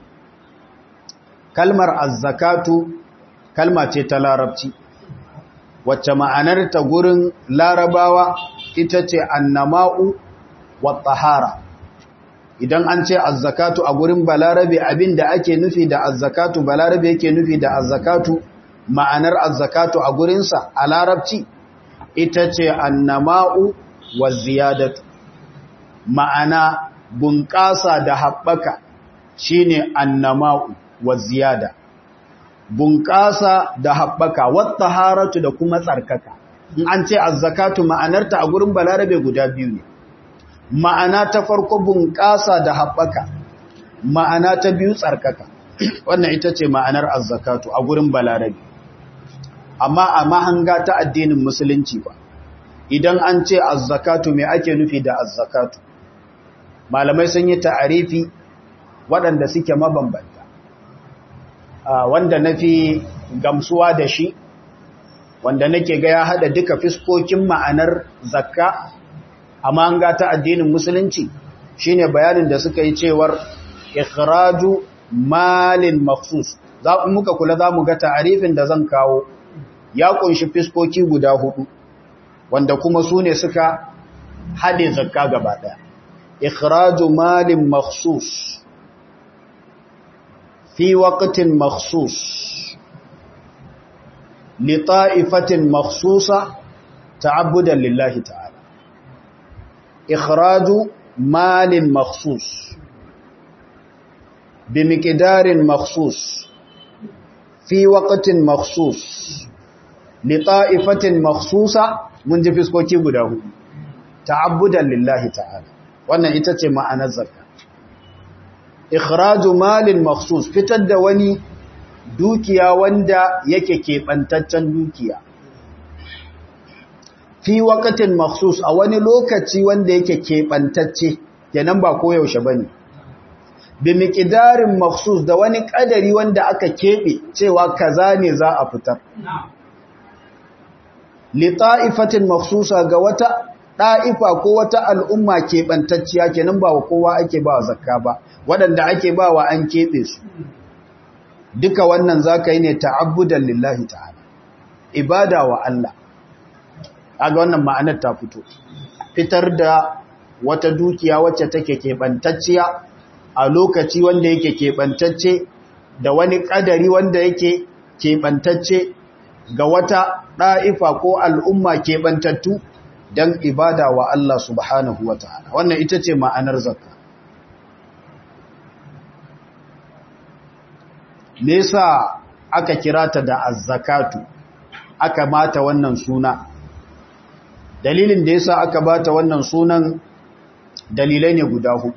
A: kalmar azzakatu kalma ce ta larabci wacce ma'anarta gurin larabawa ita ce annama'u wa tsahara idan an ce azzakatu a gurin balarabe abinda ake nufi da azzakatu balarabe yake nufi da azzakatu ma'anar azzakatu a gurinsa a larabci ita ce annama'u wa ziyadatu ma'ana bunƙasa da haɓaka shine annama'u wa ziyada bunƙasa da haɓaka wata haratu da kuma tsarkaka in an ce azzakatu ma'anarta a gurin balarabe guda biyu ne ma'ana ta farko bunƙasa da haɓaka ma'ana ta biyu tsarkaka wannan ita ce ma'anar azzakatu a gurin balarabe amma a mahanga ta addinin musulunci ba idan an ce azzakatu me ake nufi da azzakatu malamai sun yi ta'arifi waɗanda suke mabambanta wanda na fi gamsuwa da shi wanda nake ga ya haɗa duka fiskokin ma'anar zakka amma an ga ta addinin musulunci shine bayanin da suka yi cewar ikhraju malin maksus za muka kula za mu ga ta'arifin da zan kawo ya kunshi fiskoki guda hudu wanda kuma su ne suka haɗe zakka gaba ɗaya ikhraju malin makhsus fi waqtin makhsus li ta'ifatin makhsusa ta'abbudan lillahi ta'ala ikhraju malin makhsus بمقدار مخصوص في وقت مخصوص لطائفة مخصوصة mun ji fiskoki guda hudu ta'abbudan lillahi ta'ala wannan ita ce ma'anar zakka ikhraju malin makhsus fitar da wani dukiya wanda yake keɓantaccen dukiya fi waqtin makhsus a wani lokaci wanda yake keɓantacce kenan ba koyaushe bane bi miqdarin makhsus da wani kadari wanda aka kebe cewa kaza ne za a fitar li ta'ifatin makhsusa ga wata da'ifa ko wata al'umma kebantacciya kenan ba kowa ake ba zakka ba wadanda ake ba wa an kebe su duka wannan zaka yi ne ta'abbudan lillahi ta'ala ibada wa Allah kaga wannan ma'anar ta fito fitar da wata dukiya wacce take kebantacciya a lokaci wanda yake keɓantacce da wani ƙadari wanda yake keɓantacce ga wata ɗa'ifa ko al'umma keɓantattu don ibada wa Allah subhanahu wa ta'ala. Wannan ita ce ma'anar zakka. Nesa aka kira ta da azzakatu, aka mata wannan suna. Dalilin da yasa aka bata wannan sunan dalilai ne guda hudu.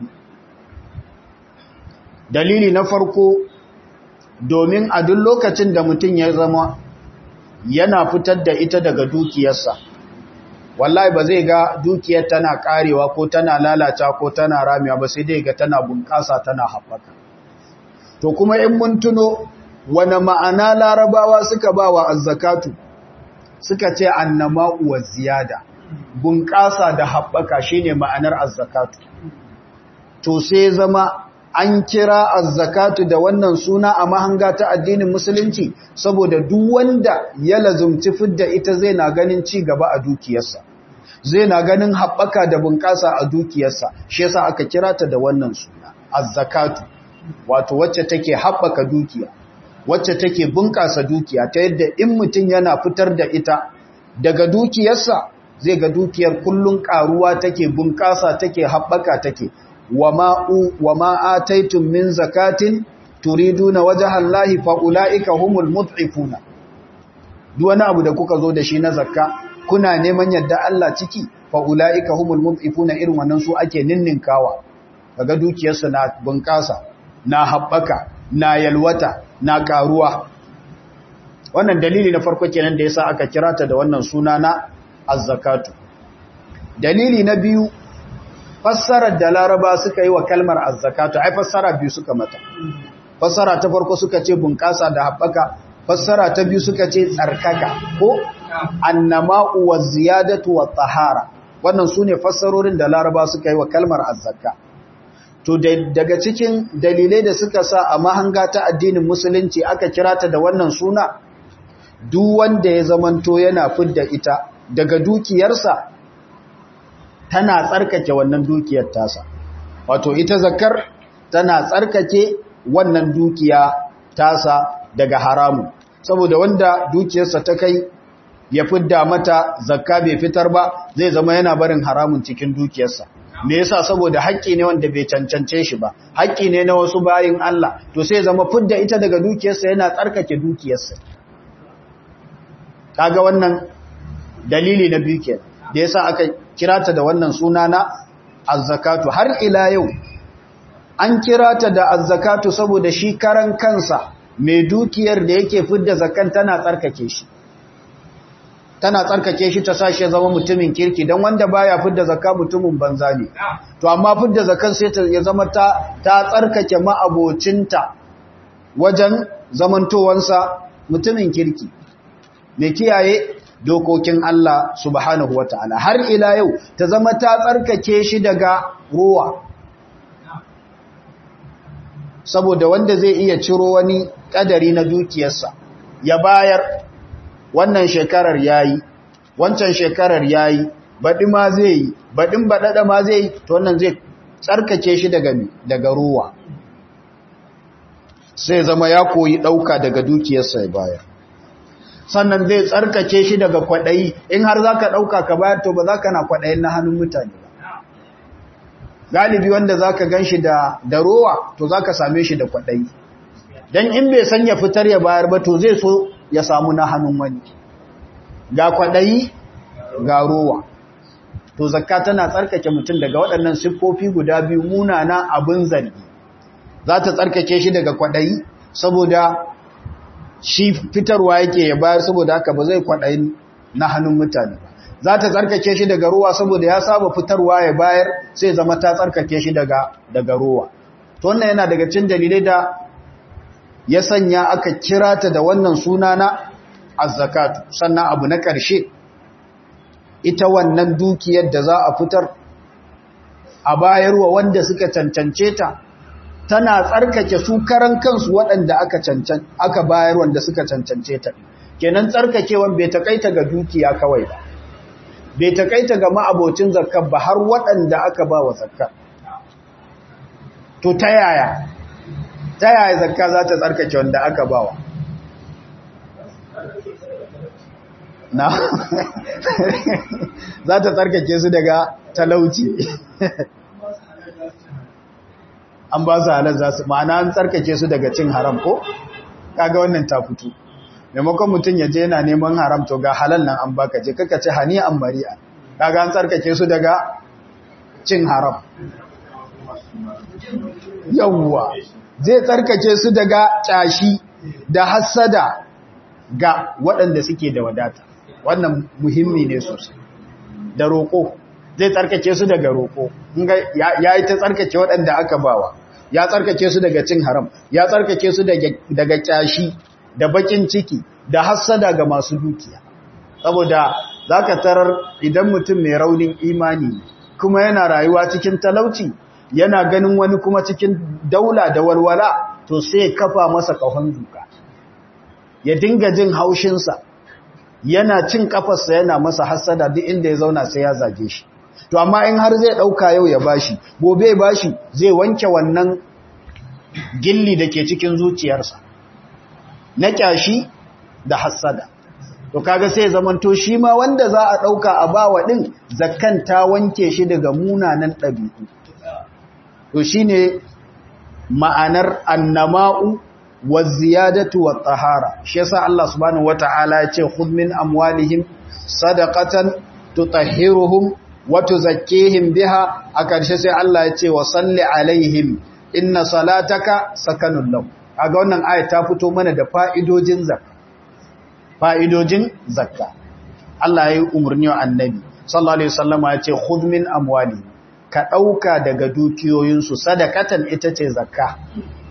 A: dalili na farko domin a duk lokacin da mutum ya zama yana fitar da ita daga dukiyarsa wallahi ba zai ga dukiyar tana karewa ko tana lalata ko tana ramewa ba sai dai ga tana bunƙasa tana haɓaka to kuma in mun tuno wani ma'ana larabawa suka ba wa azzakatu suka ce annama uwa ziyada bunƙasa da haɓaka shine ma'anar azzakatu to sai zama an kira azzakatu da wannan suna a mahanga ta addinin musulunci saboda duk wanda ya lazumci fidda ita zai na ganin ci gaba a dukiyarsa zai na ganin haɓaka da bunƙasa a dukiyarsa shi yasa aka kira ta da wannan suna azzakatu wato wacce take haɓaka dukiya wacce take bunƙasa dukiya ta yadda in mutum yana fitar da ita daga dukiyarsa zai ga dukiyar kullun ƙaruwa take bunƙasa take haɓaka take وما آتيتم من زكاة تريدون وجه الله فأولئك هم المضعفون duk wani abu da kuka zo da shi na zakka kuna neman yadda Allah ciki fa ulaika humul mudhifuna irin wannan su ake ninninkawa kaga dukiyarsa na bunƙasa na haɓaka na yalwata na karuwa wannan dalili na farko kenan da yasa aka kira ta da wannan suna na az-zakatu dalili na biyu fassarar da laraba suka yi wa kalmar azzakatu ai fassara biyu suka mata fassara ta farko suka ce bunƙasa da haɓaka fassara ta biyu suka ce tsarkaka ko annama'u wa ziyadatu wa tahara wannan sune fassarorin da laraba suka yi wa kalmar azzaka to daga cikin dalilai da suka sa a mahanga ta addinin musulunci aka kira ta da wannan suna duk wanda ya zamanto yana fidda ita daga dukiyarsa tana tsarkake wannan dukiyar tasa wato ita zakar tana tsarkake wannan dukiya tasa daga haramu saboda wanda dukiyarsa ta kai ya fidda mata zakka bai fitar ba zai zama yana barin haramun cikin dukiyarsa me yasa saboda haƙƙi ne wanda bai cancance shi ba haƙƙi ne na wasu bayin Allah to sai zama fidda ita daga dukiyarsa yana tsarkake dukiyarsa kaga wannan dalili na biyu kenan da yasa aka kira ta da wannan suna na azzakatu har ila yau an kira ta da azzakatu saboda shi karan kansa mai dukiyar da yake fidda zakan tana tsarkake shi tana tsarkake shi ta sashi zama mutumin kirki don wanda baya fidda zakka mutumin banza ne to amma fidda zakan sai ta ya zama ta ta tsarkake ma'abocinta wajen zamantowansa mutumin kirki mai kiyaye dokokin Allah subhanahu wa ta'ala har ila yau ta zama ta tsarkake shi daga ruwa saboda wanda zai iya ciro wani kadari na dukiyarsa ya bayar wannan shekarar yayi wancan shekarar yayi baɗi ma zai yi baɗin baɗaɗa ma zai yi to wannan zai tsarkake shi daga daga ruwa sai zama ya koyi ɗauka daga dukiyarsa ya bayar sannan zai tsarkake shi daga kwaɗayi in har za ka ɗauka ka bayar to ba za ka na kwaɗayin na hannun mutane ba galibi wanda za ka gan shi da rowa to za ka same shi da kwaɗayi don in bai san ya fitar ya bayar ba to zai so ya samu na hannun wani ga kwaɗayi ga rowa to zakka tana tsarkake mutum daga waɗannan siffofi guda biyu munana abin zargi za ta tsarkake shi daga kwaɗayi saboda shi fitarwa yake ya bayar saboda haka ba zai kwaɗayi na hannun mutane ba za ta tsarkake shi daga ruwa saboda ya saba fitarwa ya bayar sai zama ta tsarkake shi daga daga ruwa to wannan yana daga cikin dalilai da ya sanya aka kira ta da wannan suna na az-zakatu sannan abu na ƙarshe ita wannan dukiyar da za a fitar a bayarwa wanda suka cancance ta tana tsarkake su karan kansu waɗanda aka cancan aka bayar wanda suka cancance ta kenan tsarkakewan bai takaita ga dukiya kawai ba bai takaita ga ma'abocin zakka ba har waɗanda aka ba wa zakka to ta yaya ta yaya zakka za ta tsarkake wanda aka ba wa na za ta tsarkake su daga talauci an ba su halar za su ma'ana an tsarkake su daga cin haram ko kaga wannan ta fito maimakon mutum ya je yana neman haram to ga halal nan an baka je kaka ce hani an mari'a kaga an tsarkake su daga cin haram yawwa zai tsarkake su daga kyashi da hassada ga waɗanda suke da wadata wannan muhimmi ne sosai da roƙo zai tsarkake su daga roƙo ya yi ta tsarkake waɗanda aka bawa ya tsarkake su daga cin haram ya tsarkake su daga kyashi da bakin ciki da hassada ga masu dukiya saboda za ka tarar idan mutum mai raunin imani kuma yana rayuwa cikin talauci yana ganin wani kuma cikin daula da walwala to sai kafa masa kahon duka ya dinga jin haushinsa yana cin kafarsa yana masa hassada duk inda ya zauna sai ya zage shi to amma in har zai ɗauka yau ya bashi gobe bashi zai wanke wannan gilli da ke cikin zuciyarsa na kyashi da hassada to kaga sai zamanto shi ma wanda za a ɗauka a bawa ɗin zakkan ta wanke shi daga munanan ɗabi'u to shine ma'anar annama'u wa ziyadatu wa tahara shi yasa Allah subhanahu wata'ala ya ce khudh min amwalihim sadaqatan tutahhiruhum wa tuzakkihim biha a ƙarshe sai Allah ya ce wa salli alaihim inna salataka sakanun lahum kaga wannan aya ta fito mana da fa'idojin zakka fa'idojin zakka Allah ya yi umarni wa annabi sallallahu alaihi wasallam ya ce khudh min amwali ka dauka daga dukiyoyinsu sadakatan ita ce zakka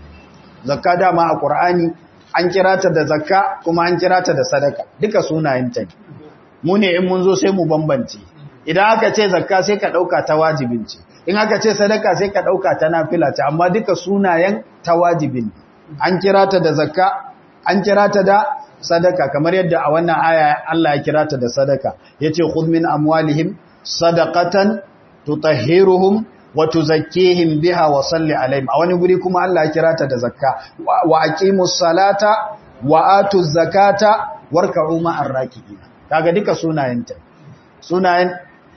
A: zakka dama a qur'ani an kira ta da zakka kuma an kira ta da sadaka duka sunayenta ne mu ne in mun zo sai mu bambance idan aka ce zakka sai ka dauka ta wajibin ce in aka ce sadaka sai ka dauka ta nafila ce amma duka sunayen ta wajibin an kira ta da zakka an kira ta da sadaka kamar yadda a wannan aya Allah ya kira ta da sadaka yace khudh min amwalihim sadaqatan tutahhiruhum wa tuzakkihim biha wa salli alaihim a wani guri kuma Allah ya kira ta da zakka wa aqimus salata wa atuz zakata warka'u ma'ar raki'in kaga duka sunayenta sunayen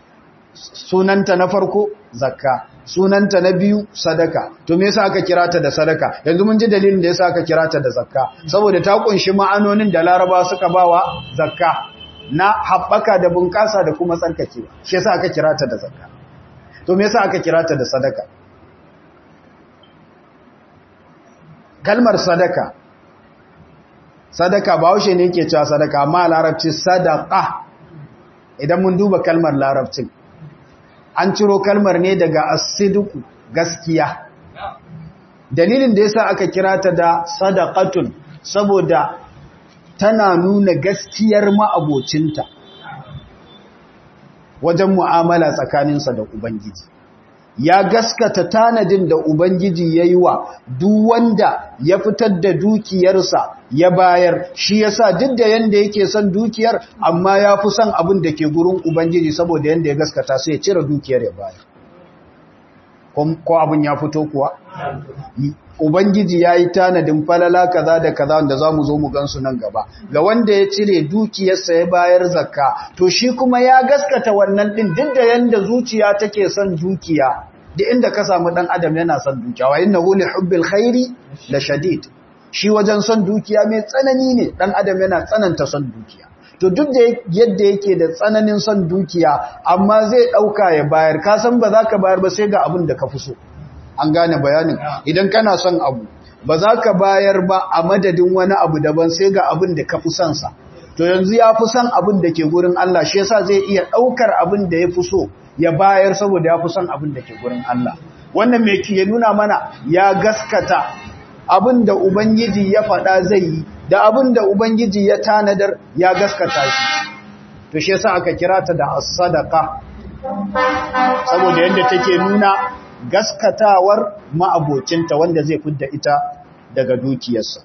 A: sunanta na farko zakka sunanta na biyu sadaka to me yasa aka kira ta da sadaka yanzu mun ji dalilin da yasa aka kira ta da zakka saboda ta kunshi ma'anonin da Laraba suka bawa zakka na haɓaka da bunƙasa da kuma tsarkakewa shi yasa aka kira ta da zakka to me yasa aka kira ta da sadaka kalmar sadaka sadaka ba haushe ne yake cewa sadaka amma larabci sadaqa idan mun duba kalmar larabcin an ciro kalmar ne daga asiduku gaskiya dalilin da yasa aka kira ta da sadaqatun saboda tana nuna gaskiyar ma'abocinta wajen mu'amala tsakaninsa da ubangiji ya gaskata tanadin da ubangiji ya yi wa duk wanda ya fitar da dukiyarsa ya bayar shi yasa duk da yanda yake son dukiyar amma ya fi son abin da ke gurin ubangiji saboda yanda ya gaskata sai ya cire dukiyar ya bayar ko abin ya fito kuwa ubangiji ya yi tanadin falala kaza da kaza da za mu zo mu gansu nan gaba ga wanda ya cire dukiyarsa ya bayar zakka to shi kuma ya gaskata wannan din duk da yanda zuciya take son dukiya da inda ka samu dan adam yana son dukiya wa innahu li hubbil khairi la shadid shi wajen son dukiya mai tsanani ne dan adam yana tsananta son dukiya to duk da yadda yake da tsananin son dukiya amma zai dauka ya bayar ka san ba za ka bayar ba sai ga abin da ka fi so an gane bayanin idan kana son abu ba za ka bayar ba a madadin wani abu daban sai ga abin da ka fi son sa to yanzu ya fi son abin da ke gurin Allah shi yasa zai iya daukar abin da ya fi so ya bayar saboda ya fi son abin da ke gurin Allah wannan me ke nuna mana ya gaskata abin da ubangiji ya faɗa zai yi da abin da ubangiji ya tanadar ya gaskata shi to shi yasa aka kira ta da as-sadaqa saboda yadda take nuna gaskatawar ma'abocinta wanda zai fidda ita daga dukiyarsa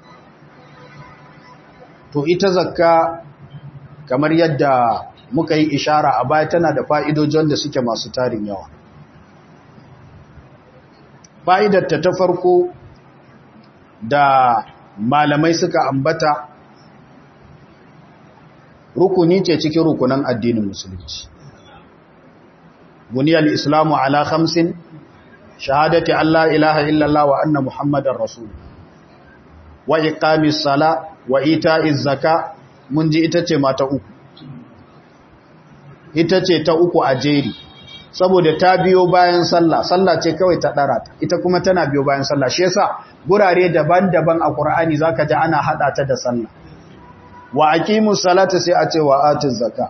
A: to ita zakka kamar yadda muka yi ishara a baya tana da fa'idojin da suke masu tarin yawa fa'idarta ta farko da malamai suka ambata rukuni ce cikin rukunan addinin musulunci buniyar islamu ala khamsin shahadati Allah ilaha illallah wa anna muhammadar rasul wa iqamis sala wa ita'iz zaka mun ji ita ce mata uku ita ce ta uku a jeri saboda ta biyo bayan sallah sallah ce kawai ta dara ta ita kuma tana biyo bayan sallah shi yasa gurare daban-daban a Qur'ani zaka ji ana hada ta da sallah wa aqimus salata sai a ce wa atuz zakka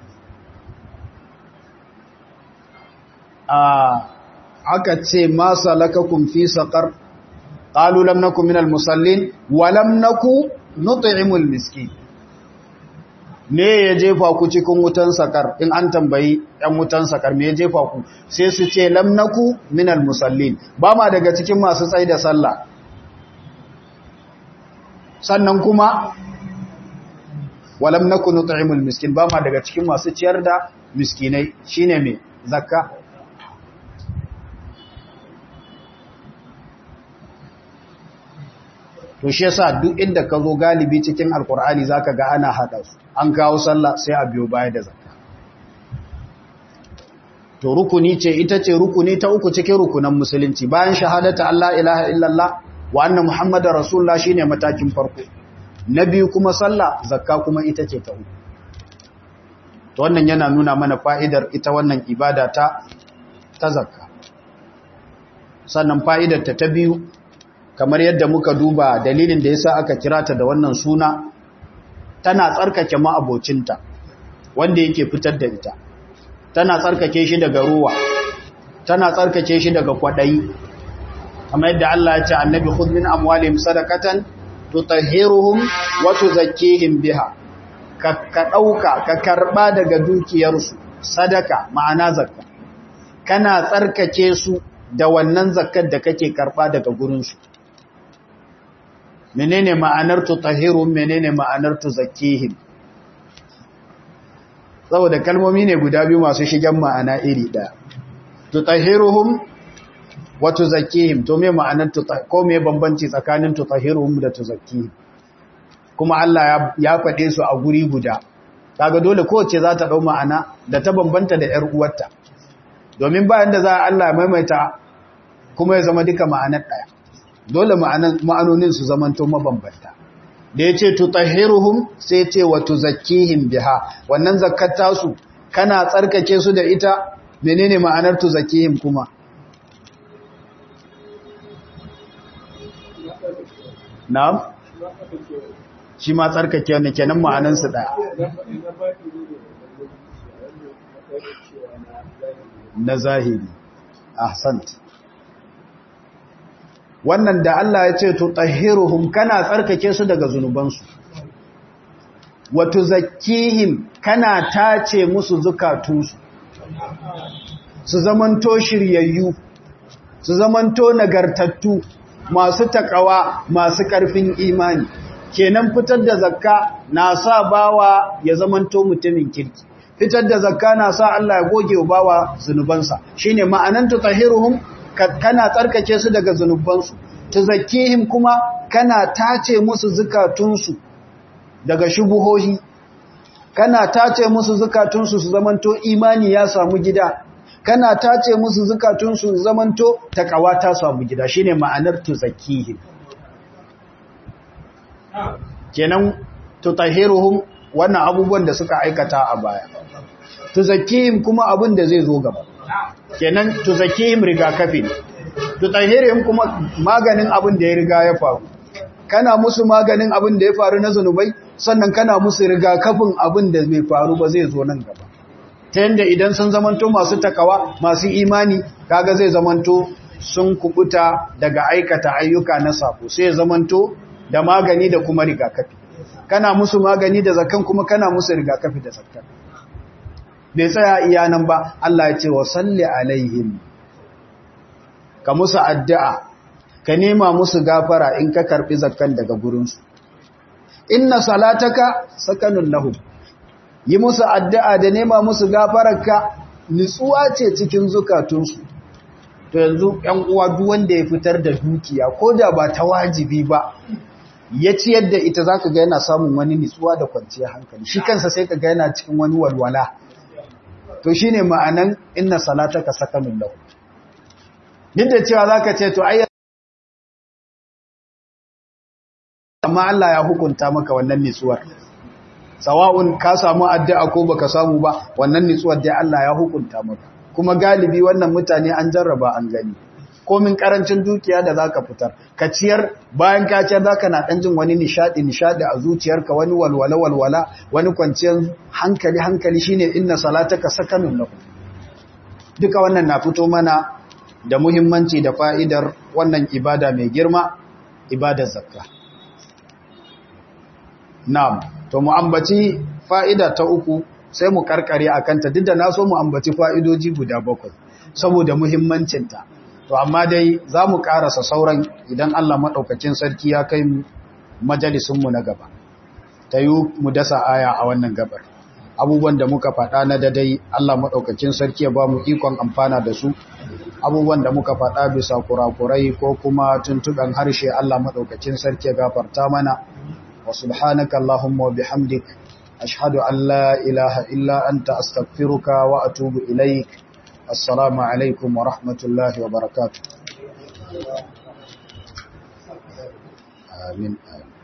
A: aka ce ma salakakum fi saqar qalu lam nakum minal musallin wa lam naku nut'imul miskin me ya jefa ku cikin wutan sakar in an tambayi ɗan wutan sakar me ya jefa ku sai su ce lam naku minal musallin ba ma daga cikin masu tsayi da sallah sannan kuma walam naku nut'imul miskin ba ma daga cikin masu ciyar da miskinai shine me zakka to shi yasa duk inda ka zo galibi cikin alkur'ani zaka ga ana hada su an kawo sallah sai a biyo baya da zakka to rukuni ce ita ce rukuni ta uku cikin rukunan musulunci bayan shahadata Allah ilaha illallah wa anna muhammadar rasulullah shine matakin farko na biyu kuma sallah zakka kuma ita ce ta uku to wannan yana nuna mana fa'idar ita wannan ibada ta ta zakka sannan fa'idar ta ta biyu kamar yadda muka duba dalilin da yasa aka kira ta da wannan suna tana tsarkake ma'abocinta wanda yake fitar da ita tana tsarkake shi daga ruwa tana tsarkake shi daga kwadayi kamar yadda Allah ya ce annabi khudh min amwalihim sadaqatan tutahhiruhum wa tuzakkihim biha ka ka dauka ka karba daga dukiyarsu sadaka ma'ana zakka kana tsarkake su da wannan zakkar da kake karba daga gurin su menene ma'anar tutahhiruhum menene ma'anar tuzakkihim saboda kalmomi ne guda biyu masu shigen ma'ana iri ɗaya tutahhiruhum wa tuzakkihim to me ma'anar ko me bambanci tsakanin tutahhiruhum da tuzakkihim kuma Allah ya faɗe su a guri guda kaga dole kowace za ta dau ma'ana da ta bambanta da ƴar uwarta domin bayan da za Allah ya maimaita kuma ya zama duka ma'anar ɗaya dole ma'anonin su zamanto mabambanta da ya ce tutahhiruhum sai ce wa tuzakkihim biha wannan zakkar tasu kana tsarkake su da ita menene ma'anar tuzakkihim kuma na'am shi ma tsarkake ne kenan ma'anan su daya na zahiri ahsant wannan da Allah ya ce tutahhiruhum kana tsarkake su daga zunubansu wa tuzakkihim kana tace musu zukatunsu su zamanto shiryayyu su zamanto nagartattu masu takawa masu karfin imani kenan fitar da zakka na sa bawa ya zamanto mutumin kirki fitar da zakka na sa Allah ya goge wa bawa zunubansa shine ma'anan tutahhiruhum kana tsarkake su daga zunubansu tuzakkihim kuma kana tace musu zukatunsu daga shubuhohi kana tace musu zukatunsu su zamanto imani ya samu gida kana tace musu zukatunsu su zamanto takawa ta samu gida shine ma'anar tuzakkihim kenan tutahhiruhum wannan abubuwan da suka aikata a baya tuzakkihim kuma abin da zai zo gaba kenan tuzakkihim rigakafi tutahhiruhum kuma maganin abin da ya riga ya faru kana musu maganin abin da ya faru na zanubai sannan kana musu rigakafin abin da bai faru ba zai zo nan gaba ta yadda idan sun zamanto masu takawa masu imani kaga zai zamanto sun kubuta daga aikata ayyuka na sako sai ya zamanto da magani da kuma rigakafi kana musu magani da zakan kuma kana musu rigakafi da zakan bai tsaya iya nan ba Allah ya ce wa salli alaihim ka musu addu'a ka nema musu gafara in ka karbi zakkan daga gurinsu inna salataka sakanun lahum yi musu addu'a da nema musu gafararka nutsuwa ce cikin zukatunsu to yanzu ‘yan uwa duk wanda ya fitar da dukiya ko da ba ta wajibi ba ya ciyar da ita za ka ga yana samun wani nutsuwa da kwanciyar hankali shi kansa sai ka ga yana cikin wani walwala to shi ne ma'anan inna salataka sakanun lahu duk da cewa za ka ce to ayyar amma Allah ya hukunta maka wannan nutsuwar sawa'un ka samu addu'a ko baka samu ba wannan nutsuwar dai Allah ya hukunta maka kuma galibi wannan mutane an jarraba an gani komin karancin dukiya da zaka fitar ka ciyar bayan ka ciyar zaka na dan jin wani nishadi nishadi a zuciyarka wani walwala walwala wani kwanciyar hankali hankali shine inna salataka sakanun lahu duka wannan na fito mana da muhimmanci da fa'idar wannan ibada mai girma ibadar zakka na'am to mu ambaci fa'ida ta uku sai mu karkare a kanta duk da na so mu ambaci fa'idoji guda bakwai saboda muhimmancinta to amma dai za mu karasa sauran idan Allah maɗaukacin sarki ya kai majalisunmu na gaba ta yi mu dasa aya a wannan gabar abubuwan da muka faɗa na dadai Allah maɗaukacin sarki ya ba mu ikon amfana da su abubuwan da muka faɗa bisa kurakurai ko kuma tuntuɓen harshe Allah maɗaukacin sarki ya gafarta mana wa subhanaka Allahumma wa bihamdik أشهد أن لا إله إلا أنت أستغفرك وأتوب إليك السلام عليكم ورحمة الله وبركاته آمين آمين